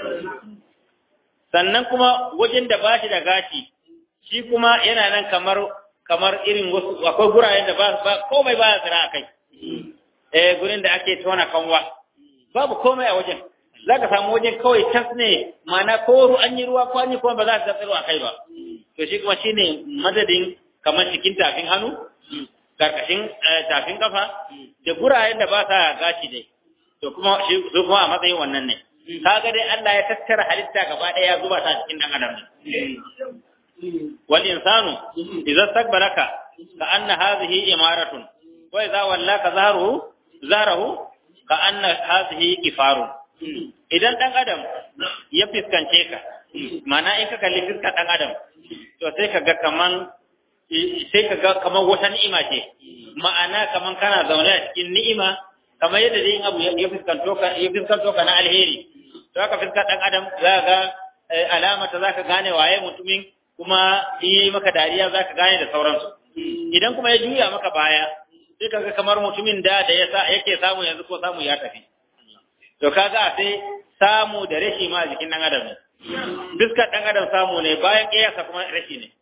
sannan kuma wajen da bashi da gashi shi kuma yana nan kamar kamar irin wasu akwai guraren da ba komai ba ya tsira a kai eh gurin da ake tona kanwa babu komai a wajen za ka samu wajen kawai tas ne ma'ana ko an yi ruwa ko an yi kuma ba za ta tsiro a kai ba to shi kuma shine madadin kamar cikin tafin hannu karkashin tafin kafa da gurayen da ba sa gashi dai to kuma shi su kuma a matsayin wannan ne kaga dai Allah ya tattara halitta gaba ɗaya ya zuba ta cikin dan adam ne wal insanu idza stakbaraka ka anna hadhihi imaratun wa idza wallaka zahruhu zahruhu ka anna hadhihi kifarun idan dan adam ya fiskance ka mana in ka kalli fiskar dan adam to sai ka ga kaman sai ka ga kaman wata ni'ima ce ma'ana kaman kana zaune a cikin ni'ima kamar yadda dai abu ya fiskanto ka ya fiskanto ka na alheri to haka fiskar dan adam za ga alama ta zaka gane waye mutumin kuma in yi maka dariya zaka gane da sauransu idan kuma ya juya maka baya sai kaga kamar mutumin da da yasa yake samu yanzu ko samu ya tafi to kaga sai samu da rashi ma a jikin dan adam ne fiskar dan adam samu ne bayan kiyasa kuma rashi ne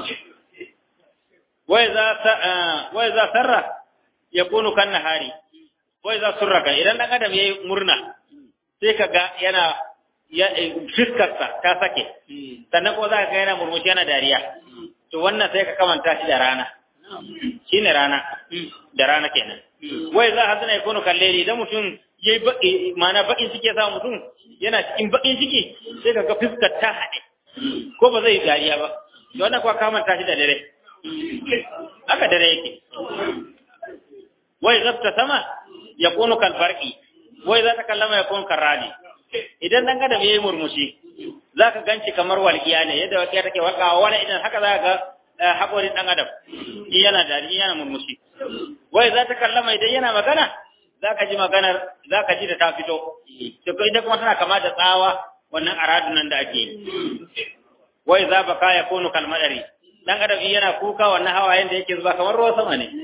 wai za wai za sarra yakunu kan nahari wai za surraka idan dan adam yayi murna sai kaga yana ya fiskarsa ta sake sannan ko za ka ga yana murmushi yana dariya to wannan sai ka kamanta shi da rana shine rana da rana kenan wai za hazana ya kono kalleli idan mutum yayi baki mana bakin ciki sa mutum yana cikin bakin ciki sai ka ga fiskar ta haɗe ko ba zai dariya ba to wannan kuwa kamanta shi da dare haka dare yake wai zafta sama ya kono kalfarki wai za ta kallama ya kono karradi idan dan adam yayi murmushi zaka ganci kamar walqiya ne yadda walqiya take walqawa wala idan haka zaka ga hakorin dan adam in yana dariya yana murmushi wai za ta kallama idan yana magana zaka ji maganar zaka ji da ta fito to ko idan kuma tana kama da tsawa wannan aradun nan da ake wai za baka ya kunu kalmadari dan adam yana kuka wannan hawayen da yake zuba kamar ruwan sama ne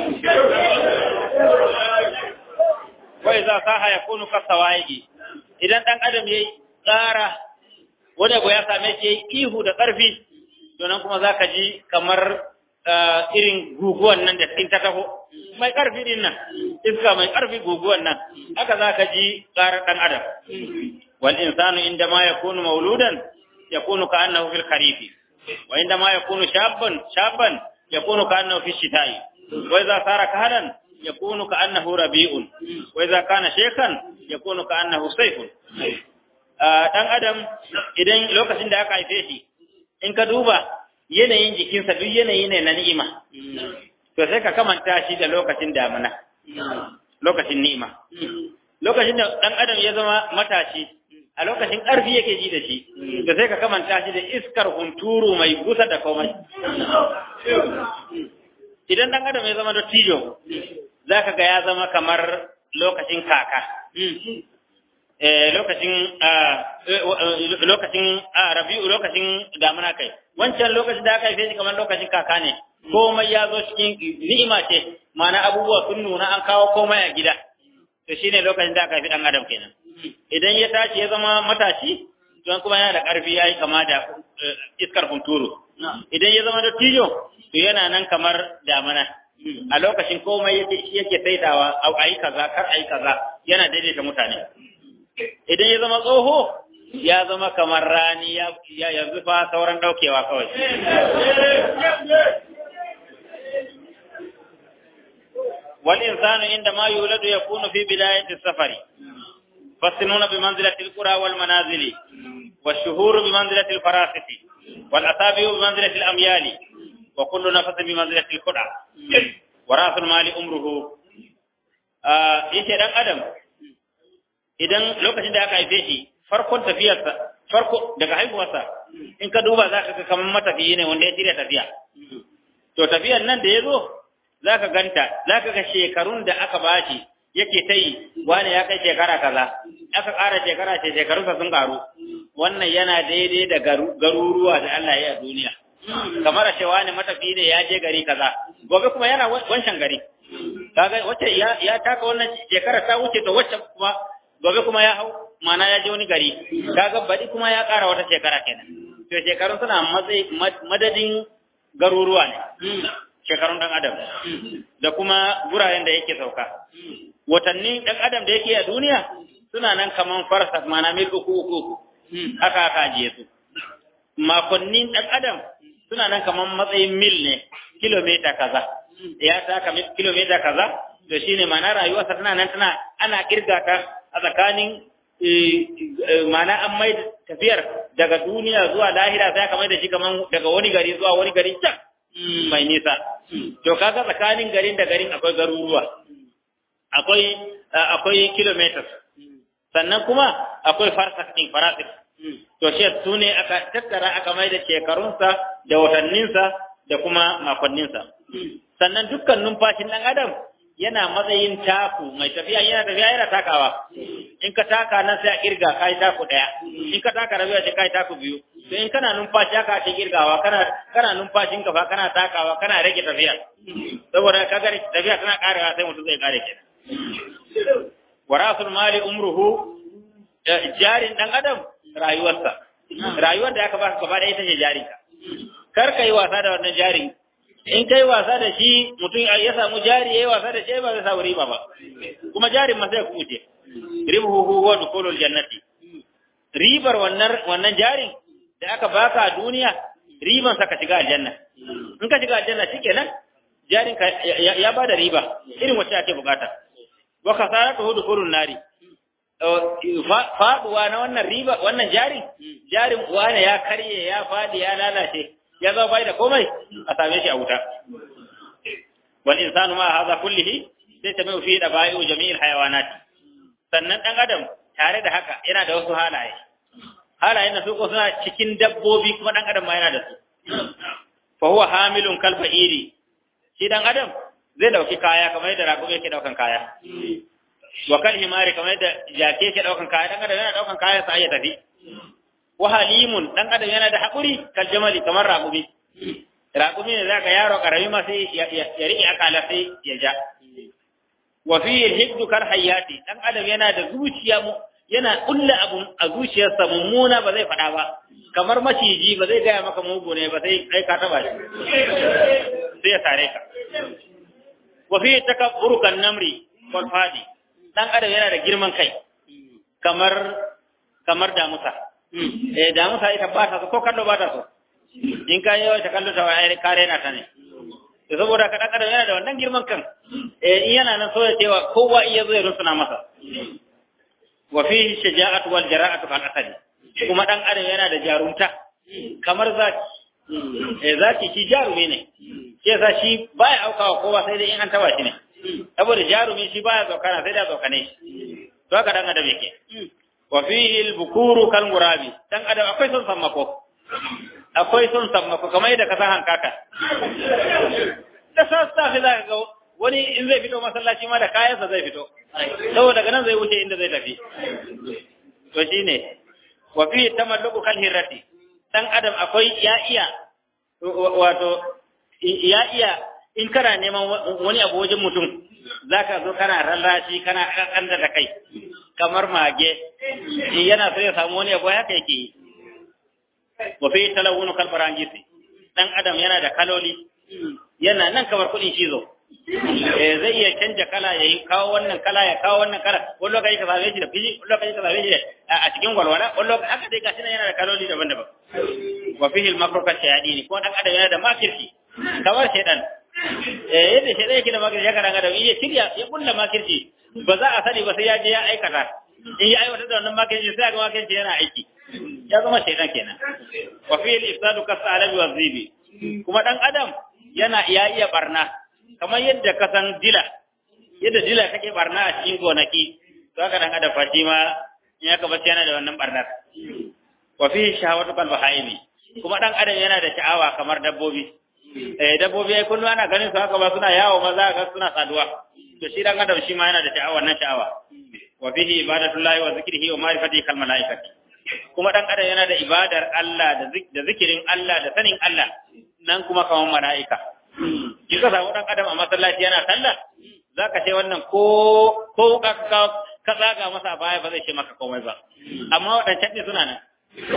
wai za saha ya kunu kasawaigi idan ɗan adam ya yi tsara wani abu ya same shi ya yi ihu da ƙarfi donan kuma za ka ji kamar irin guguwan nan da in ta taho mai ƙarfi din nan iska mai ƙarfi guguwan nan haka za ka ji tsarar ɗan adam wal insanu inda ma ya kunu mauludan ya kunu ka annahu fil kharifi wa inda ma ya kunu shabban shabban ya kunu ka annahu fi shita'i wa idza sara kahalan يكون كأنه ربيع وإذا كان شيخا يكون كأنه سيف dan adam idan lokacin da aka haife shi in ka duba yanayin jikinsa duk yanayi ne na ni'ima to sai ka kamanta shi da lokacin damina lokacin ni'ima lokacin da dan adam ya zama matashi a lokacin ƙarfi yake ji da shi to sai ka kamanta shi da iskar hunturu mai gusa da komai idan dan adam ya zama dattijo za ka ga ya zama kamar lokacin kaka lokacin lokacin rabi'u lokacin damuna kai wancan lokacin da aka haife shi kamar lokacin kaka ne komai ya zo cikin ni'ima ce ma'ana abubuwa sun nuna an kawo komai a gida to shine lokacin da aka haifi dan adam kenan idan ya tashi ya zama matashi don kuma yana da ƙarfi ya yi kama da iskar hunturu idan ya zama dattijo to yana nan kamar damana a lokacin komai yake saitawa a yi kaza kar a yi kaza yana daidaita mutane idan ya zama tsoho ya zama kamar rani ya yanzu fa sauran daukewa kawai wal insanu inda ma yuladu yakunu fi bidayati safari fasinuna bi manzilati al-qura wal manazili والشهور بمنزلة الفراسة والأصابع بمنزلة الأميال وكل نفس بمنزلة الخدع وراس المال أمره yace dan adam idan lokacin da aka haife shi farkon tafiyarsa farko daga haihuwarsa in ka duba za ka ga kamar matafiyi ne wanda ya shirya tafiya to tafiyar nan da ya zo za ka ganta za ka ga shekarun da aka bashi yake ta yi wani ya kai shekara kaza aka ƙara shekara ce shekarunsa sun ƙaru wannan yana daidai da garuruwa da Allah ya yi a duniya kamar a cewa ne matafi ne ya je gari kaza gobe kuma yana wancan gari kaga wacce ya ya taka wannan shekara ta wuce to wacce kuma gobe kuma ya hau mana ya je wani gari kaga badi kuma ya ƙara wata shekara kenan to shekarun suna matsayi madadin garuruwa ne shekarun dan adam da kuma guraren da yake sauka watanni dan adam da yake a duniya suna nan kaman farsa mana mil uku uku haka aka ajiye su makonnin dan adam suna nan kaman matsayin mil ne kilomita kaza ya taka kilomita kaza to shine ma'ana rayuwarsa tana nan tana ana kirga ta a tsakanin ma'ana an mai tafiyar daga duniya zuwa lahira sai aka mai da shi kaman daga wani gari zuwa wani gari can mai nisa to kaga tsakanin garin da garin akwai garuruwa akwai akwai kilometers sannan kuma akwai farsak din farasik to shi su ne aka tattara aka mai da shekarunsa da watanninsa da kuma makonninsa sannan dukkan numfashin ɗan adam yana matsayin taku mai tafiya yana tafiya yana takawa in ka taka nan sai a kirga kai taku ɗaya in ka taka rabiya sai kai taku biyu to in kana numfashi haka ake kirgawa kana kana numfashin ka fa kana takawa kana rage tafiya saboda kaga tafiya tana karewa sai mutum zai kare kenan warasul mali umruhu jarin dan adam rayuwarsa rayuwar da aka baka gaba da ita ce jarinka kar ka yi wasa da wannan jarin in kai wasa da shi mutum ya samu jari yayi wasa da shi ba zai samu riba ba kuma jarin ma sai ku wuce ribuhu huwa dukhulul jannati ribar wannan wannan jarin da aka baka a duniya riban sa ka shiga aljanna in ka shiga aljanna shikenan jarin ka ya bada riba irin wacce ake bukata wa kasaratu dukhulun nari faduwa na wannan riba wannan jarin jarin wane ya karye ya fadi ya lalace ya zama bai da komai a same shi a wuta wal insanu ma hadha kullihi sai ta mai fi da bai'u jami'il hayawanati sannan dan adam tare da haka yana da wasu halaye halayen da su ko suna cikin dabbobi kuma dan adam ma yana da su fa huwa hamilun kal fa'iri shi dan adam zai dauki kaya kamar yadda raƙumi yake daukan kaya wa kal himari kamar yadda jake yake daukan kaya dan adam yana daukan kaya sai ya tafi wa halimun dan adam yana da hakuri kal jamali kamar raƙumi raƙumi ne zaka yaro karami ma sai ya riƙe akala sai ya ja wa fi hibdu kal hayati dan adam yana da zuciya mu yana kulla abu a zuciyarsa mummuna ba zai faɗa ba kamar maciji ba zai gaya maka mugu ne ba sai kai ka taba shi sai ya sare ka wa fi takabburu kan namri wal fadi dan adam yana da girman kai kamar kamar damusa eh damusa ita ba ta so ko kallo ba ta so in ka yawa ta kallo ta wai kare na ta ne to saboda ka dan adam yana da wannan girman kan eh in yana nan so ya cewa kowa iya zo ya rusuna masa wa fihi shaja'atu wal jara'atu kal asadi kuma dan adam yana da jarumta kamar zaki eh zaki shi jarumi ne shi yasa shi baya aukawa kowa sai dai in an taba shi ne saboda jarumi shi baya zaukana sai da zaukane shi to haka dan adam yake wa fihi al bukuru kal murabi dan adam akwai son sammako akwai son sammako kamar yadda ka san hankaka da sassafe za ka ga wani in zai fito masallaci ma da kayansa zai fito saboda daga nan zai wuce inda zai tafi to shine wa fi tamalluku kal hirati dan adam akwai ya iya wato ya iya in kana neman wani abu wajen mutum zaka zo kana rallashi kana kanda da kai kamar mage yana so ya samu wani abu haka yake yi wa fi talawunu kal barangisi dan adam yana da kaloli yana nan kamar kudin shizo eh zai iya canja kala yayi kawo wannan kala ya kawo wannan kala wani lokaci ka same shi da fiji wani lokaci ka same shi a cikin walwala wani lokaci haka dai gashi nan yana da kaloli daban-daban wa fihi al-makru ka shayadini ko dan adam yana da makirci kamar shaydan eh yadda shaydan yake da makirci haka dan adam iya shirya ya kulla makirci ba za a sani ba sai ya je ya aikata in ya aiwata da wannan makirci sai ga makirci yana aiki ya zama shaydan kenan wa fihi al-ifsadu ka salabi wa zibi kuma dan adam yana iya iya barna kamar yadda ka san dila yadda dila take barna a cikin gonaki to haka dan adam fashi ma in aka bace yana da wannan barnar wa fi shahawatu kal bahaimi kuma dan adam yana da sha'awa kamar dabbobi eh dabbobi ai kullu ana ganin su haka ba suna yawo maza ga suna saduwa to shi dan adam shi ma yana da sha'awa nan sha'awa wa fihi ibadatullahi wa zikrihi wa ma'rifatihi kal malaikati kuma dan adam yana da ibadar Allah da zikirin Allah da sanin Allah nan kuma kamar mala'ika in ka samu dan adam a masallaci yana sallah zaka ce wannan ko ko ka ka ka tsaga masa baya ba zai ce maka komai ba amma wadancan ne suna nan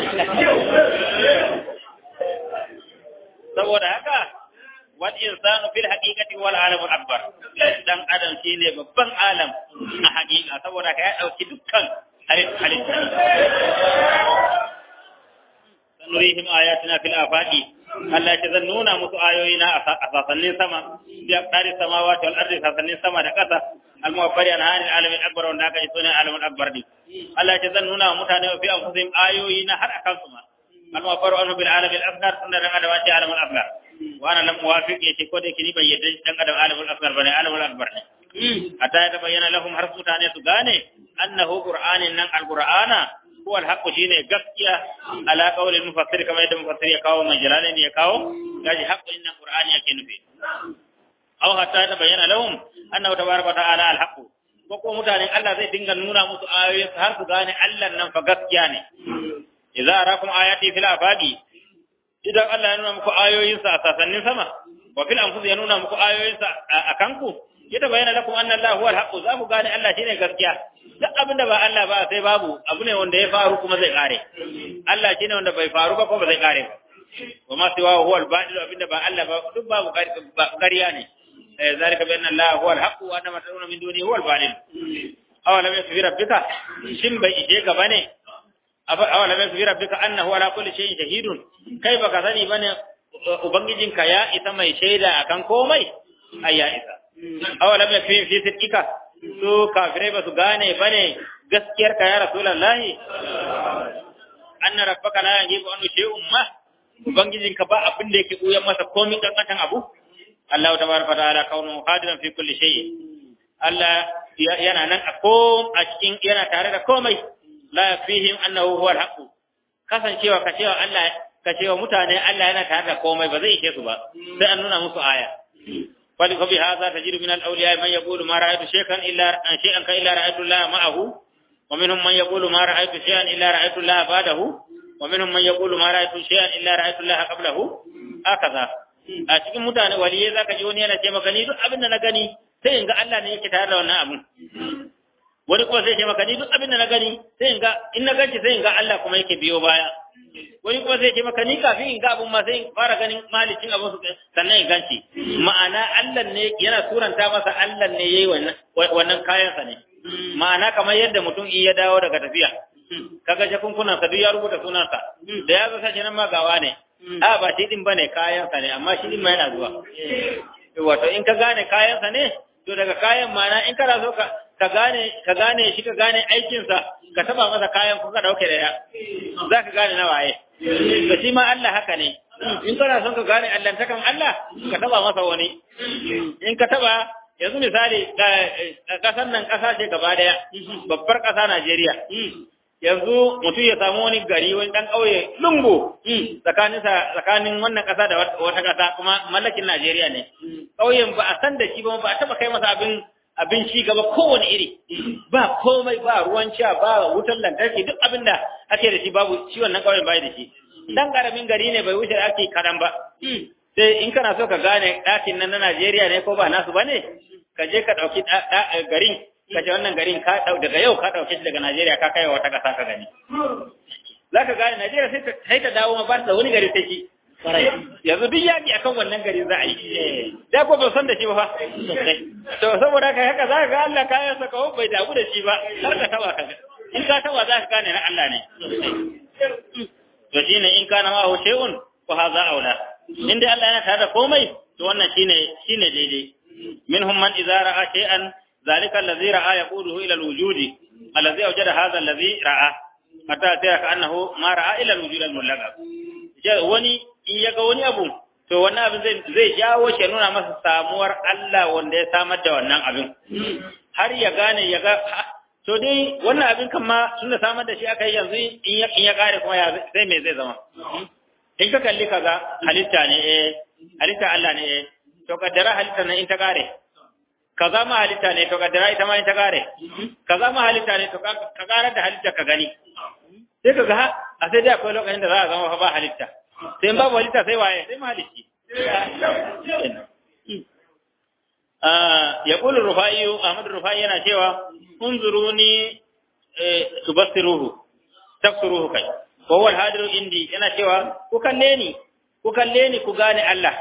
saboda haka wal insanu fil haqiqati wal alamul akbar dan adam shine babban alam a haqiqa saboda ka ya dauki dukkan halitta sanurihim ayatina fil afaqi Allah ce zan nuna musu ayoyi na a sasannin sama bi aqdari samawati wal ardi sasannin sama da ƙasa al muwaffari an hanil alamin akbar wanda aka yi sunan alamin akbar ne Allah ce zan nuna wa mutane fi anfusihim ayoyi na har akan su ma al muwaffaru anhu bil alamin akbar sunan dan adam ce alamin akbar wa ana lam muwafiq yace ko da kini bai yadda dan adam alamin akbar bane alamin akbar ne hatta ya tabayyana lahum har mutane su gane annahu qur'anin nan alqur'ana huwa alhaqqu shine gaskiya ala qawli mufassir kamar yadda mufassir ya kawo mai jalalin ya kawo gaji haqqu inna qur'ani yake nufi aw hatta ya tabayyana lahum annahu tabaraka ta'ala alhaqqu ko ko mutanen Allah zai dinga nuna musu ayoyin har su gane Allah nan fa gaskiya ne idza arakum ayati fil afaqi idan Allah ya nuna muku ayoyinsa a sasannin sama wa fil anfus ya nuna muku ayoyinsa a kanku ya bayyana lakum anna Allah huwa al-haqq za ku gane Allah shine gaskiya duk abin da ba Allah ba sai babu abu ne wanda ya faru kuma zai kare Allah shine wanda bai faru ba ko ba zai kare ba wa ma siwa huwa al-batil abinda ba Allah ba duk babu ƙarya ne eh zalika bi anna Allah huwa al-haqq wa anna ma tad'una min dunihi huwa al-batil aw lam yakfi rabbika shin bai ije ka bane aw lam yakfi rabbika annahu ala kulli shay'in shahidun kai baka sani bane ubangijinka ya isa mai shaida akan komai ai ya isa awalam yakfi fi sidqika su kafirai ba su gane bane gaskiyar ka ya rasulullahi anna rabbaka la yajibu an shay'un ma ubangijin ka ba abin da yake buyan masa komai kankan abu Allah tabaraka ta'ala kaunu hadiran fi kulli shay Allah yana nan a kom a cikin yana tare da komai la yafihim annahu huwa al-haqq kasancewa ka cewa Allah ka cewa mutane Allah yana tare da komai ba zai ishe su ba sai an nuna musu aya فبهذا تجد من الأولياء من يقول ما رأيت شيئا إلا شيئا إلا رأيت الله معه ومنهم من يقول ما رأيت شيئا إلا رأيت الله بعده ومنهم من يقول ما رأيت شيئا إلا رأيت الله قبله هكذا a cikin mutane waliyai zaka ji wani yana ce maka ni duk abin da na gani sai in ga Allah ne yake tare da wannan abin wani kuma sai ce maka ni duk abin da na gani sai in ga in na ganci sai in ga Allah kuma yake biyo baya wani kuma sai ce maka ni kafin in ga abun ma sai in fara ganin malicin abun su sannan in ganci ma'ana Allah ne yana suranta masa Allah ne yayi wannan wannan kayan sa ne ma'ana kamar yadda mutum in ya dawo daga tafiya kaga jakunkunan sa duk ya rubuta sunansa da ya zo sai nan ma gawa ne a ba shi din bane kayan sa ne amma shi din ma yana zuwa wato in ka gane kayan sa ne to daga kayan ma'ana in kana so ka ka gane ka gane shi ka gane aikin sa ka taba masa kayan ko ka dauke da ya za ka gane na waye to shi ma Allah haka ne in kana son ka gane Allah takan Allah ka taba masa wani in ka taba yanzu misali kasar nan kasa ce gaba daya babbar kasa Najeriya yanzu mutum ya samu wani gari wani dan kauye lungu tsakanin tsakanin wannan kasa da wata kasa kuma mallakin Najeriya ne kauyen ba a san da shi ba ba a taba kai masa abin abin ci gaba kowane iri ba komai ba ruwan sha ba wutar lantarki duk abin da ake da shi babu shi wannan kauyen bai da shi dan karamin gari ne bai wuce ake kadan ba sai in kana so ka gane ɗakin nan na Najeriya ne ko ba nasu bane ka je ka ɗauki garin ka ce wannan garin ka daga yau ka ɗauke shi daga Najeriya ka kai wata ƙasa ka gani za ka gane Najeriya sai ta dawo ma ba da wani gari sai shi yanzu duk yaƙi akan wannan gari za a yi da ko ba san da shi ba fa to saboda haka haka za ka ga Allah kayan sa kawo bai damu da shi ba har ka tawa ka in ka tawa za ka gane na Allah ne to shine in kana ma hu shay'un fa hadha aula in dai Allah yana tare da komai to wannan shine shine daidai minhum man idza ra'a shay'an ذلك الذي رأى يقوده إلى الوجود الذي أوجد هذا الذي رأى حتى ترى كأنه ما رأى إلى الوجود الملغى wani in ya ga wani abu to wannan abin zai zai jawo shi nuna masa samuwar Allah wanda ya samar da wannan abin har ya gane ya ga to dai wannan abin kan ma tunda samar da shi aka yi yanzu in ya in ya kare kuma ya zai me zai zama in ka kalli kaza halitta ne eh halitta Allah ne eh to kaddara halitta ne in ta kare kaza ma halitta ne to kaddara ita ma in ta kare kaza ma halitta ne to ka karar da halitta ka gani sai ka ga a sai dai akwai lokacin da za a zama fa ba halitta sai in babu halitta sai waye sai mahalicci ya kulu rufa'i Ahmad Rufa'i yana cewa unzuruni tubassiruhu tafsiruhu kai wa huwa al-hadiru indi yana cewa ku kalle ni ku kalle ni ku gane Allah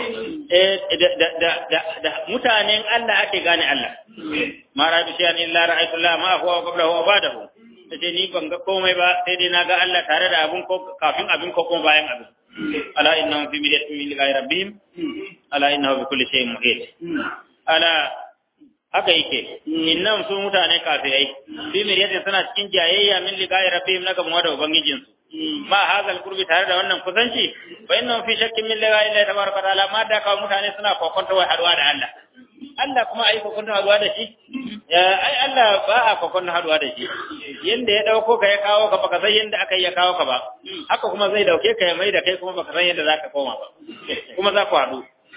da mutanen Allah ake gane Allah ma ra'aytu shay'an illa ra'aytu Allah ma huwa qablahu wa ba'dahu sai ni ban ga komai ba sai dai na ga Allah tare da abun ko kafin abin ko kuma bayan abin ala innahum fi miryatin min liqa'i rabbihim ala innahu bi kulli shay'in muhit ala haka yake innam su mutane kafirai fi miryatin suna cikin jayayya min liqa'i rabbihim na gaban da ubangijin su ma hazal qurbi tare da wannan kusanci fa innahum fi shakkin min liqa'i Allah tabaraka wa ta'ala ma da kawo mutane suna kokonta wai haduwa da Allah Allah kuma ai kokonta haduwa da shi ai Allah ba a kokonta haduwa da shi yanda ya dauko ka ya kawo ka baka san yanda aka yi ya kawo ka ba haka kuma zai dauke ka ya mai da kai kuma baka san yanda zaka koma ba kuma za ku haɗu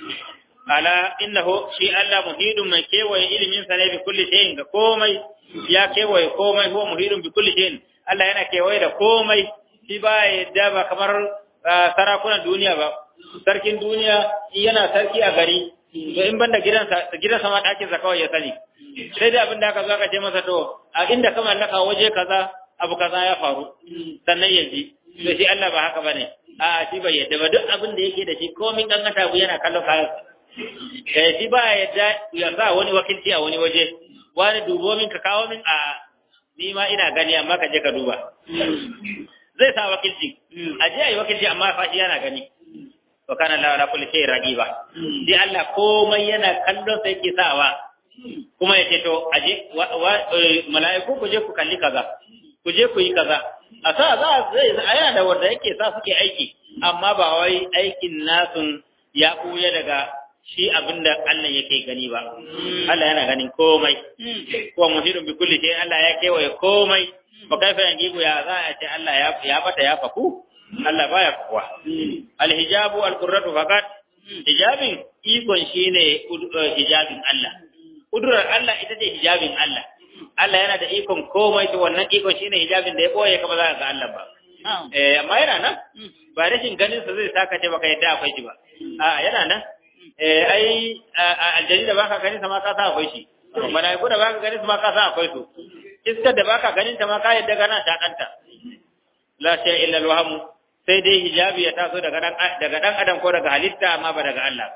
ala innahu shi Allah muhidun mai kewaye ilimin sa ne bi kulli shay'in ga komai ya kewaye komai huwa muhidun bi kulli shay'in Allah yana kewaye da komai shi ba yadda ba kamar sarakunan duniya ba sarkin duniya yana sarki a gari to in banda gidansa gidansa ma ɗakin sa kawai ya sani sai dai abin da aka zo aka ce masa to a inda ka mallaka waje kaza abu kaza ya faru sannan ya ji to shi Allah ba haka bane a shi bai yadda ba duk abin da yake da shi komin gangata abu yana kallon kayan eh shi ba yadda ya sa wani wakilci a wani waje wani dubo min ka kawo min a ni ma ina gani amma ka je ka duba zai sa wakilci a je ayi wakilci amma fa shi yana gani wa kana la ala kulli shay'in raqiba shi Allah komai yana kallon sai yake sawa kuma yace to aje mala'iku ku je ku kalli kaza ku je ku yi kaza a sa za zai aya da wanda yake sa suke aiki amma ba wai aikin nasun ya kuya daga shi abinda Allah yake gani ba Allah yana ganin komai ko muhidun bi kulli shay Allah ya kewaye komai ba kaifa yangibu ya za a ce Allah ya ya bata ya faku Allah baya fakuwa alhijabu alqurratu faqat hijabin ikon shine hijabin Allah kudurar Allah ita ce hijabin Allah Allah yana da ikon komai to wannan ikon shine hijabin da ya boye ka ba za ka ga Allah ba eh amma yana nan ba rashin ganin sa zai saka ce baka yadda akwai shi ba a yana nan eh ai aljani da baka ganin sa ma ka sa akwai shi malaiku da baka ganin sa ma ka sa akwai su iskar da baka ganin ta ma ka yadda kana shakanta la shay illa alwaham sai dai hijabi ya taso daga dan daga dan adam ko daga halitta amma ba daga Allah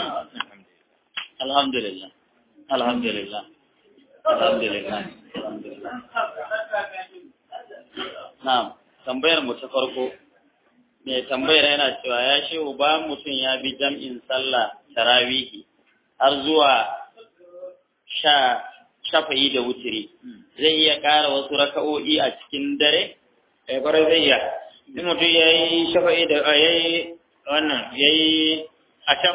alhamdulillah alhamdulillah alhamdulillah alhamdulillah na'am tambayar mu ta farko mai tambayar yana cewa ya shehu ba mutum ya bi jam'in sallah tarawihi har zuwa sha shafa'i da wutiri zai iya ƙara wasu raka'o'i a cikin dare eh kwarai zai iya in mutum ya yi shafa'i da ya yi wannan ya yi asham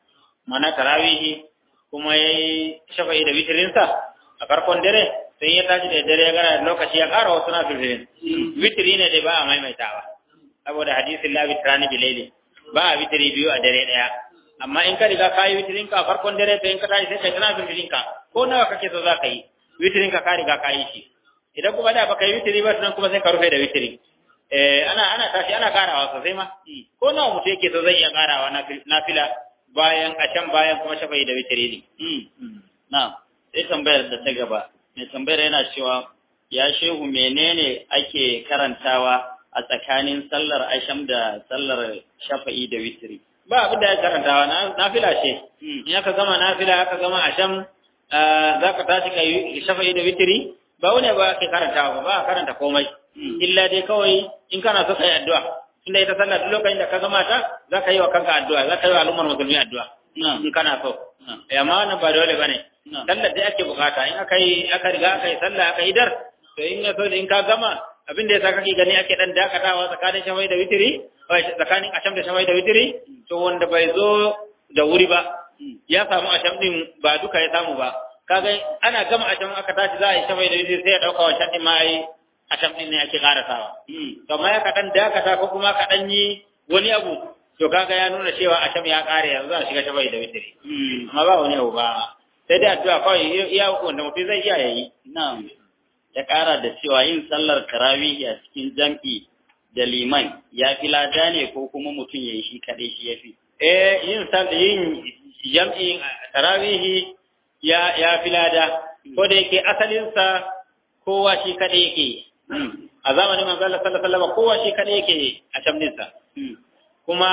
mana tarawihi kuma ya yi shafa'i da witirinsa a farkon dare sai ya tashi da dare ya gara lokaci ya ƙara wasu na filfilin witiri ne dai ba a maimaitawa saboda hadisin la witrani bilaili ba a witiri biyu a dare ɗaya amma in ka riga ka yi witirin ka a farkon dare to in ka tashi sai kai tana filfilin ka ko nawa kake so za ka yi witirin ka ka riga ka yi shi idan kuma da baka yi witiri ba tunan kuma sai ka rufe da witiri eh ana ana tashi ana karawa sosai ma ko nawa mutum yake so zai iya karawa na fila bayan a can bayan kuma shafa'i da witiri ne na'am sai tambayar da ta gaba mai tambayar yana cewa ya shehu menene ake karantawa a tsakanin sallar asham da sallar shafa'i da witiri ba abin da ya karantawa na fila ce in aka gama na fila aka gama asham za ka tashi ka yi shafa'i da witiri ba wani ba ke karantawa ba ba a karanta komai illa dai kawai in kana so ka yi addu'a tunda ita sallah duk lokacin da ka gama ta za ka yi wa kanka addu'a za ka yi wa al'ummar musulmi addu'a in kana so amma wannan ba dole bane sallar da ake bukata in aka yi aka riga aka yi sallah aka yi dar to in ya so in ka gama abin da yasa kake gani ake dan dakatawa tsakanin shafai da witiri tsakanin asham da shafai da witiri to wanda bai zo da wuri ba ya samu asham din ba duka ya samu ba kaga ana gama asham aka tashi za a yi shafai da witiri sai ya dauka wancan din ma yi asham din ne ake karasawa to amma ya ka dan dakata ko kuma ka dan yi wani abu to kaga ya nuna cewa asham ya kare yanzu a shiga shafai da witiri amma ba wani abu ba sai dai addu'a kawai iya wanda mutum zai iya yayi na'am ya ƙara da cewa yin sallar tarawihi a cikin jam'i da liman ya fi lada ne ko kuma mutum ya yi shi kaɗai shi ya fi? Eh, yin yin jam'i tarawihi ya, ya fi lada, ko da yake asalinsa kowa shi kaɗai yake A zamanin manzo Allah sallallahu alaihi wasallam kowa shi kaɗai yake a shamninsa. Kuma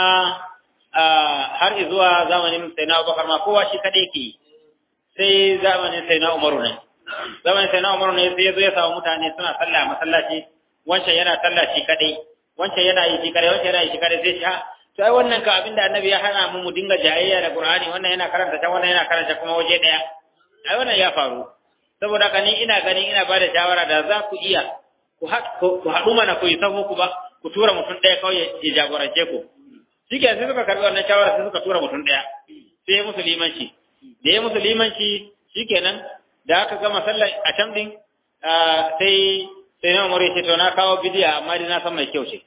har zuwa zamanin Sayyidina Abubakar ma kowa shi kaɗai yake sai zamanin Sayyidina Umaru ne. zaman sai na umaru ne sai ya zo ya samu mutane suna sallah a masallaci wancan yana sallah shi kadai wancan yana yi shi kadai wancan yana yi shi kadai sai shi sai wannan ka abinda annabi ya hana mu mu dinga jayayya da qur'ani wannan yana karanta ta wannan yana karanta kuma waje daya ai wannan ya faru saboda haka ni ina ganin ina ba da shawara da za ku iya ku haɗu mana ku yi sahu ku ba ku tura mutum ɗaya kawai ya jagorance ku shi sai suka karɓi wannan shawara sai suka tura mutum ɗaya sai ya musu limanci da ya musu limanci shikenan da aka gama sallar a can din sai sai na umar ce to na kawo bidiya amma dai na san mai kyau ce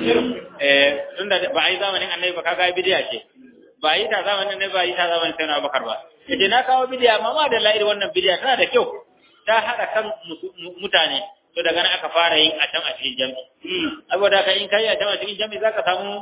eh tunda ba a yi zamanin annabi ba kaga bidiya ce ba a yi ta zamanin annabi ba a yi ta zamanin sai na bakar ba yace na kawo bidiya amma ma da la'ir wannan bidiya tana da kyau ta haɗa kan mutane to daga nan aka fara yin a can a cikin jami'i saboda ka in kai a can a cikin jami'i zaka samu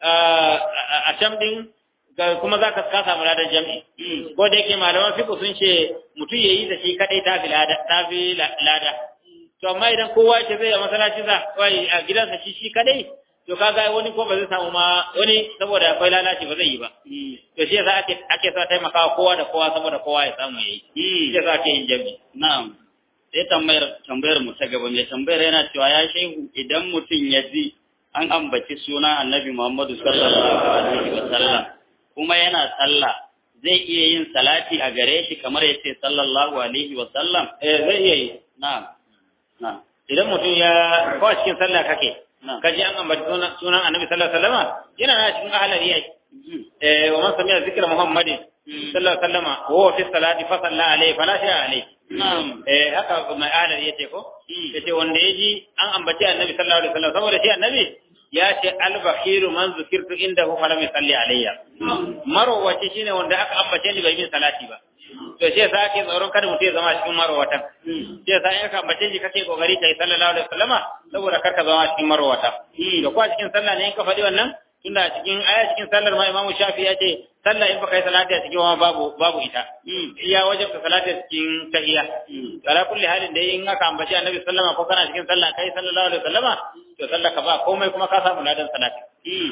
a can din kuma zaka ka samu ladan jami'i ko da yake malaman fiqh sun ce mutum yayi da shi kadai ta fi lada ta fi lada to amma idan kowa ce zai a masallaci sa wai a gidansa shi shi kadai to kaga wani ko ba zai samu ma wani saboda akwai lalaci ba zai yi ba to shi yasa ake ake sa taimakawa kowa da kowa saboda kowa ya samu yayi shi yasa ake yin jami'i na'am sai tambayar tambayar mu ta gaba mai tambayar yana cewa ya shehu idan mutum ya ji an ambaci suna annabi Muhammadu sallallahu alaihi wa sallam kuma yana sallah zai iya yin salati a gare shi kamar ya ce sallallahu alaihi wa sallam eh zai iya yi na'am na'am idan mutum ya ko a cikin sallah kake ka ji an ambaci sunan annabi sallallahu alaihi wa sallama yana na cikin ahlari yayi eh wa man sami'a zikra muhammadin sallallahu alaihi wa sallama wa huwa fi salati fa salla alaihi fala shay'a alaihi eh haka mai ahlari yace ko yace wanda yaji an ambaci annabi sallallahu alaihi wa sallam saboda shi annabi ya ce albakhiru man zukirtu indahu falam yusalli alayya marwaci shine wanda aka ambace ni bai min salati ba to shi yasa ake tsoron kada mutum ya zama cikin marwatan shi yasa in aka ambace shi kake kokari kai sallallahu alaihi wasallama saboda kar ka zama cikin marwata to ko a cikin sallah ne in ka faɗi wannan tunda a cikin aya cikin sallar ma imamu shafi ya ce sallah in baka yi salati a cikin babu babu ita iya wajabta salati a cikin tahiyya ala kulli halin da in aka ambaci annabi sallama ko kana cikin sallah kai sallallahu alaihi wasallama to sallah ka ba komai kuma ka samu ladan salati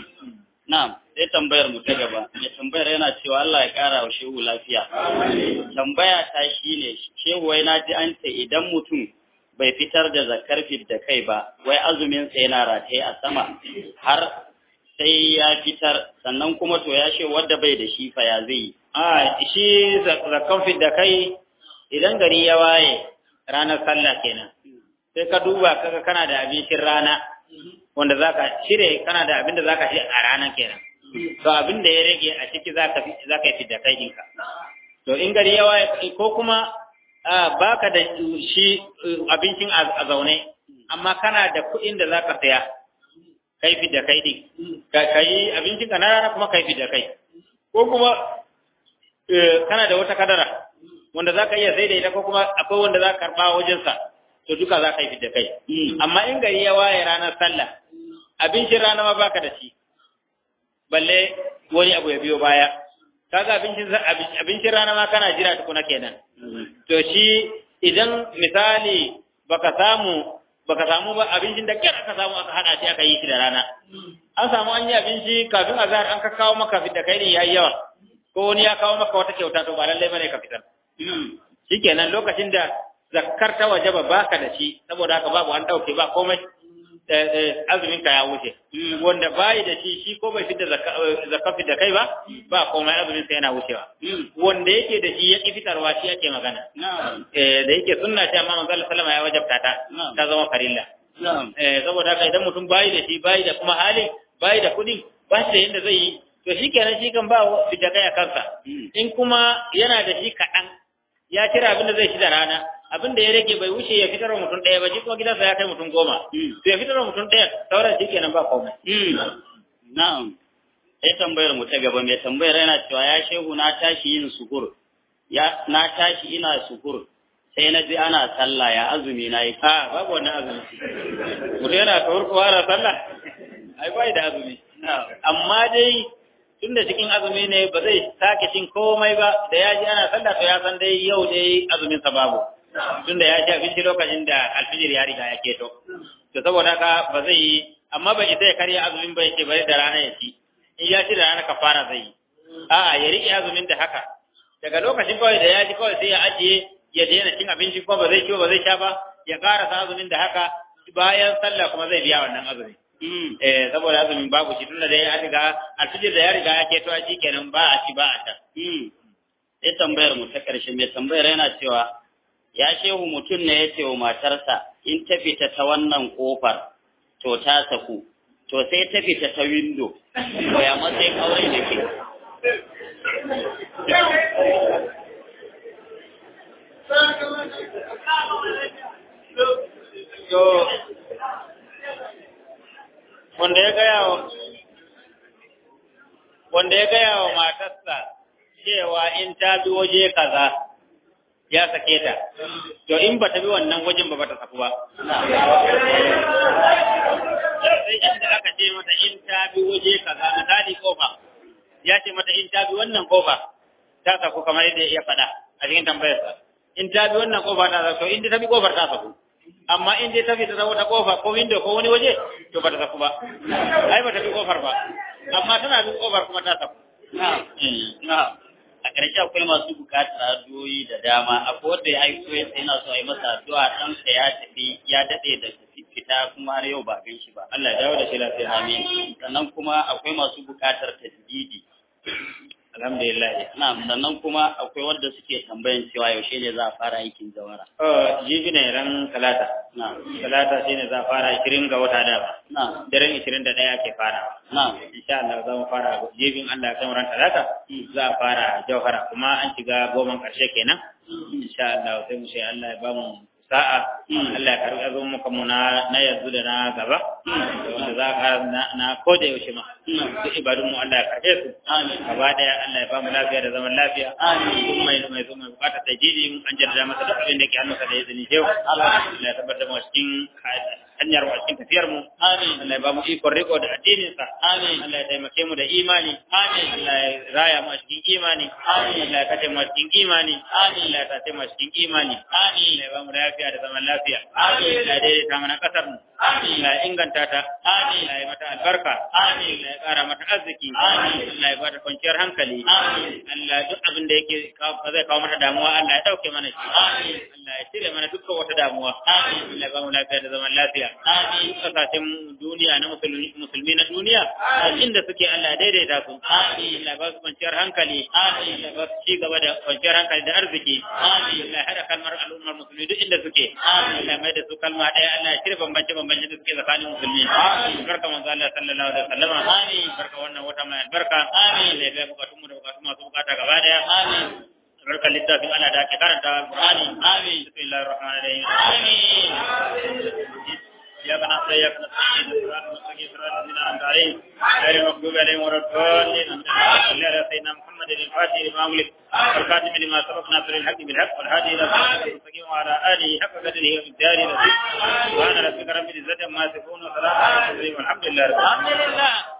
na'am sai tambayar mu ta gaba mai tambayar yana cewa Allah ya kara wa shehu lafiya tambaya ta shine shehu wai na ji an ce idan mutum bai fitar da zakar da kai ba wai azumin sa yana rataye a sama har sai ya fitar sannan kuma to ya ce wadda bai da shi fa ya zai a shi zakkan da kai idan gari ya waye ranar sallah kenan sai ka duba kaga kana da abincin rana wanda zaka shirye kana da abin da zaka ci a ranar kenan to abin da ya rage a ciki zaka zaka yi fidda kai ɗinka to in gari ya waye ko kuma baka da shi abincin a zaune amma kana da kuɗin da zaka saya kai fi da kai din ka yi abincin ka na rana kuma kai fi da kai ko kuma kana da wata kadara wanda za ka iya sai da ita ko kuma akwai wanda za ka karɓa wajensa to duka za ka yi fi da kai amma in gari ya waye ranar sallah abincin rana ma baka da shi balle wani abu ya biyo baya kaga abincin abincin rana ma kana jira tukuna kenan to shi idan misali baka samu baka samu ba abincin da kyar aka samu aka hada shi aka yi shi da rana an samu an yi abinci kafin azhar an ka kawo maka fit da kai ne yayi yawa ko wani ya kawo maka wata kyauta to ba lallai bane ka fitar shikenan lokacin da zakkar ta wajaba baka da shi saboda haka babu an dauke ba komai azumin ka ya wuce wanda bai da shi shi ko bai fitar zakka fit da kai ba ba komai azumin sa yana wucewa wanda yake da shi ya ki fitarwa shi yake magana eh da yake sunna ce amma manzo sallama ya wajabta ta ta zama farilla eh saboda haka idan mutum bai da shi bai da kuma hali bai da kudi ba shi da yanda zai yi to shi kenan shi kan ba fit da kai a kansa in kuma yana da shi kaɗan ya cire abin da zai shi da rana abin da ya rage bai wuce ya fitar wa mutum ɗaya ba shi kuma gidansa ya kai mutum goma to ya fitar wa mutum ɗaya sauran shi kenan ba komai na'am sai tambayar mu ta gaba mai tambayar yana cewa ya shehu na tashi yin sukur ya na tashi ina sukur sai na ji ana sallah ya azumi na yi a babu wannan azumi mutum yana kawar kowa ana sallah ai bai da azumi amma dai tun da cikin azumi ne ba zai sake cin komai ba da ya ji ana sallah to ya san dai yau dai azumin sa babu tunda ya ci abinci lokacin da alfijir ya riga ya keto to saboda haka ba zai yi amma bai sai karya azumin ba yake bari da rana ya ci in ya ci da rana kafara zai yi a'a ya rike azumin da haka daga lokacin kawai da ya ji kawai sai ya ajiye ya daina cin abinci ko ba zai ci ba zai sha ba ya karasa azumin da haka bayan sallah kuma zai biya wannan azumi eh saboda azumin babu shi tunda dai an riga alfijir da ya riga ya keto a kenan ba a ci ba a ta sai tambayar mu ta ƙarshe mai tambayar yana cewa ya shehu mutum ne ya ce wa matarsa in ta fita ta wannan ƙofar to ta saku to sai ta fita ta windo to ya matsayin aure da ke to wanda ya gaya wa wanda ya gaya wa matarsa cewa in ta bi waje kaza ya sake ta to in ba ta bi wannan wajen ba ba ta saku ba sai inda aka ce mata in ta bi waje kaza misali kofa ya ce mata in ta bi wannan kofa ta saku kamar yadda ya faɗa a cikin tambayarsa in ta bi wannan kofa ta saku to in ta bi kofar ta saku amma in dai ta fita ta wata kofa ko window ko wani waje to ba ta saku ba ai ba ta bi kofar ba amma tana bin kofar kuma ta saku a ƙarshe akwai masu buƙatar addu'o'i da dama akwai wanda ya aiko ya sai yana so a yi masa addu'a ɗansa ya tafi ya daɗe da fita kuma har yau ba gan shi ba Allah ya dawo da shi lafiya amin sannan kuma akwai masu buƙatar tasdidi alhamdulillah na'am sannan kuma akwai wanda suke tambayan cewa yaushe ne za a fara aikin jawara oh jibi ne ran talata na'am talata shine za a fara 20 ga wata da ba na'am daren 21 ke fara na'am insha Allah za mu fara jibin Allah kan ran talata za a fara jauhara kuma an shiga goman karshe kenan insha Allah sai mu sai Allah ya ba mu sa'a Allah ya karɓi azumin muka mu na na yanzu da na gaba da wanda za ka na na koda yaushe ma duk ibadun mu Allah ya karɓe su amin gaba daya Allah ya ba mu lafiya da zaman lafiya amin mai mai zo mai bukata ta jiji mun an jarda masa duk abin da ke hannunsa da izini shehu Allah ya tabbatar mu cikin hanyar mu cikin tafiyar mu amin Allah ya ba mu ikon riko da addinin sa amin Allah ya taimake mu da imani amin Allah ya raya mu a cikin imani Amin. Allah ya kace mu a cikin imani Amin. Allah ya tace mu a cikin imani amin Allah ya ba mu lafiya da zaman lafiya Amin. Allah ya daidaita mana kasar mu Amin. Allah ya inganta ta Amin. Allah ya mata albarka Amin. Allah ya kara mata arziki Amin. Allah ya bada kwanciyar hankali Amin. Allah duk abin da yake kawo- zai kawo mata damuwa Allah ya dauke mana shi Amin. Allah ya cire mana dukkan wata damuwa Amin. Allah ya ba mu lafiya da zaman lafiya amin kasashen duniya na musulmi musulmi na duniya a inda suke Allah ya daidaita su Amin. Allah ya ba su kwanciyar hankali Amin. Allah ya ba su ci gaba da kwanciyar hankali da arziki Amin. Allah ya hada kalmar al'ummar musulmi duk inda suke Amin. Allah ya mai da su kalma ɗaya Allah ya cire bambance bambance da suke tsakanin musulmi Amin. barka manzo Allah sallallahu alaihi wasallam Amin. barka wannan wata mai albarka Amin. Allah ya biya bukatun mu da bukatun masu bukata gaba daya amin barka littafin Allah da ake karanta Qur'ani amin bismillahir rahmanir rahim amin إياك نعبد وإياك نستعين صراط المستقيم صراط الذين أنعمت عليهم غير المغضوب عليهم ولا الضالين آمين. صل على سيدنا محمد الفاتح لما أغلق والخاتم لما سبق ناصر الحق بالحق والهادي إلى صراط المستقيم وعلى آله حق قدره ومقداره العظيم سبحان ربك رب العزة عما يصفون وسلام على المرسلين والحمد لله رب العالمين alhamdulillah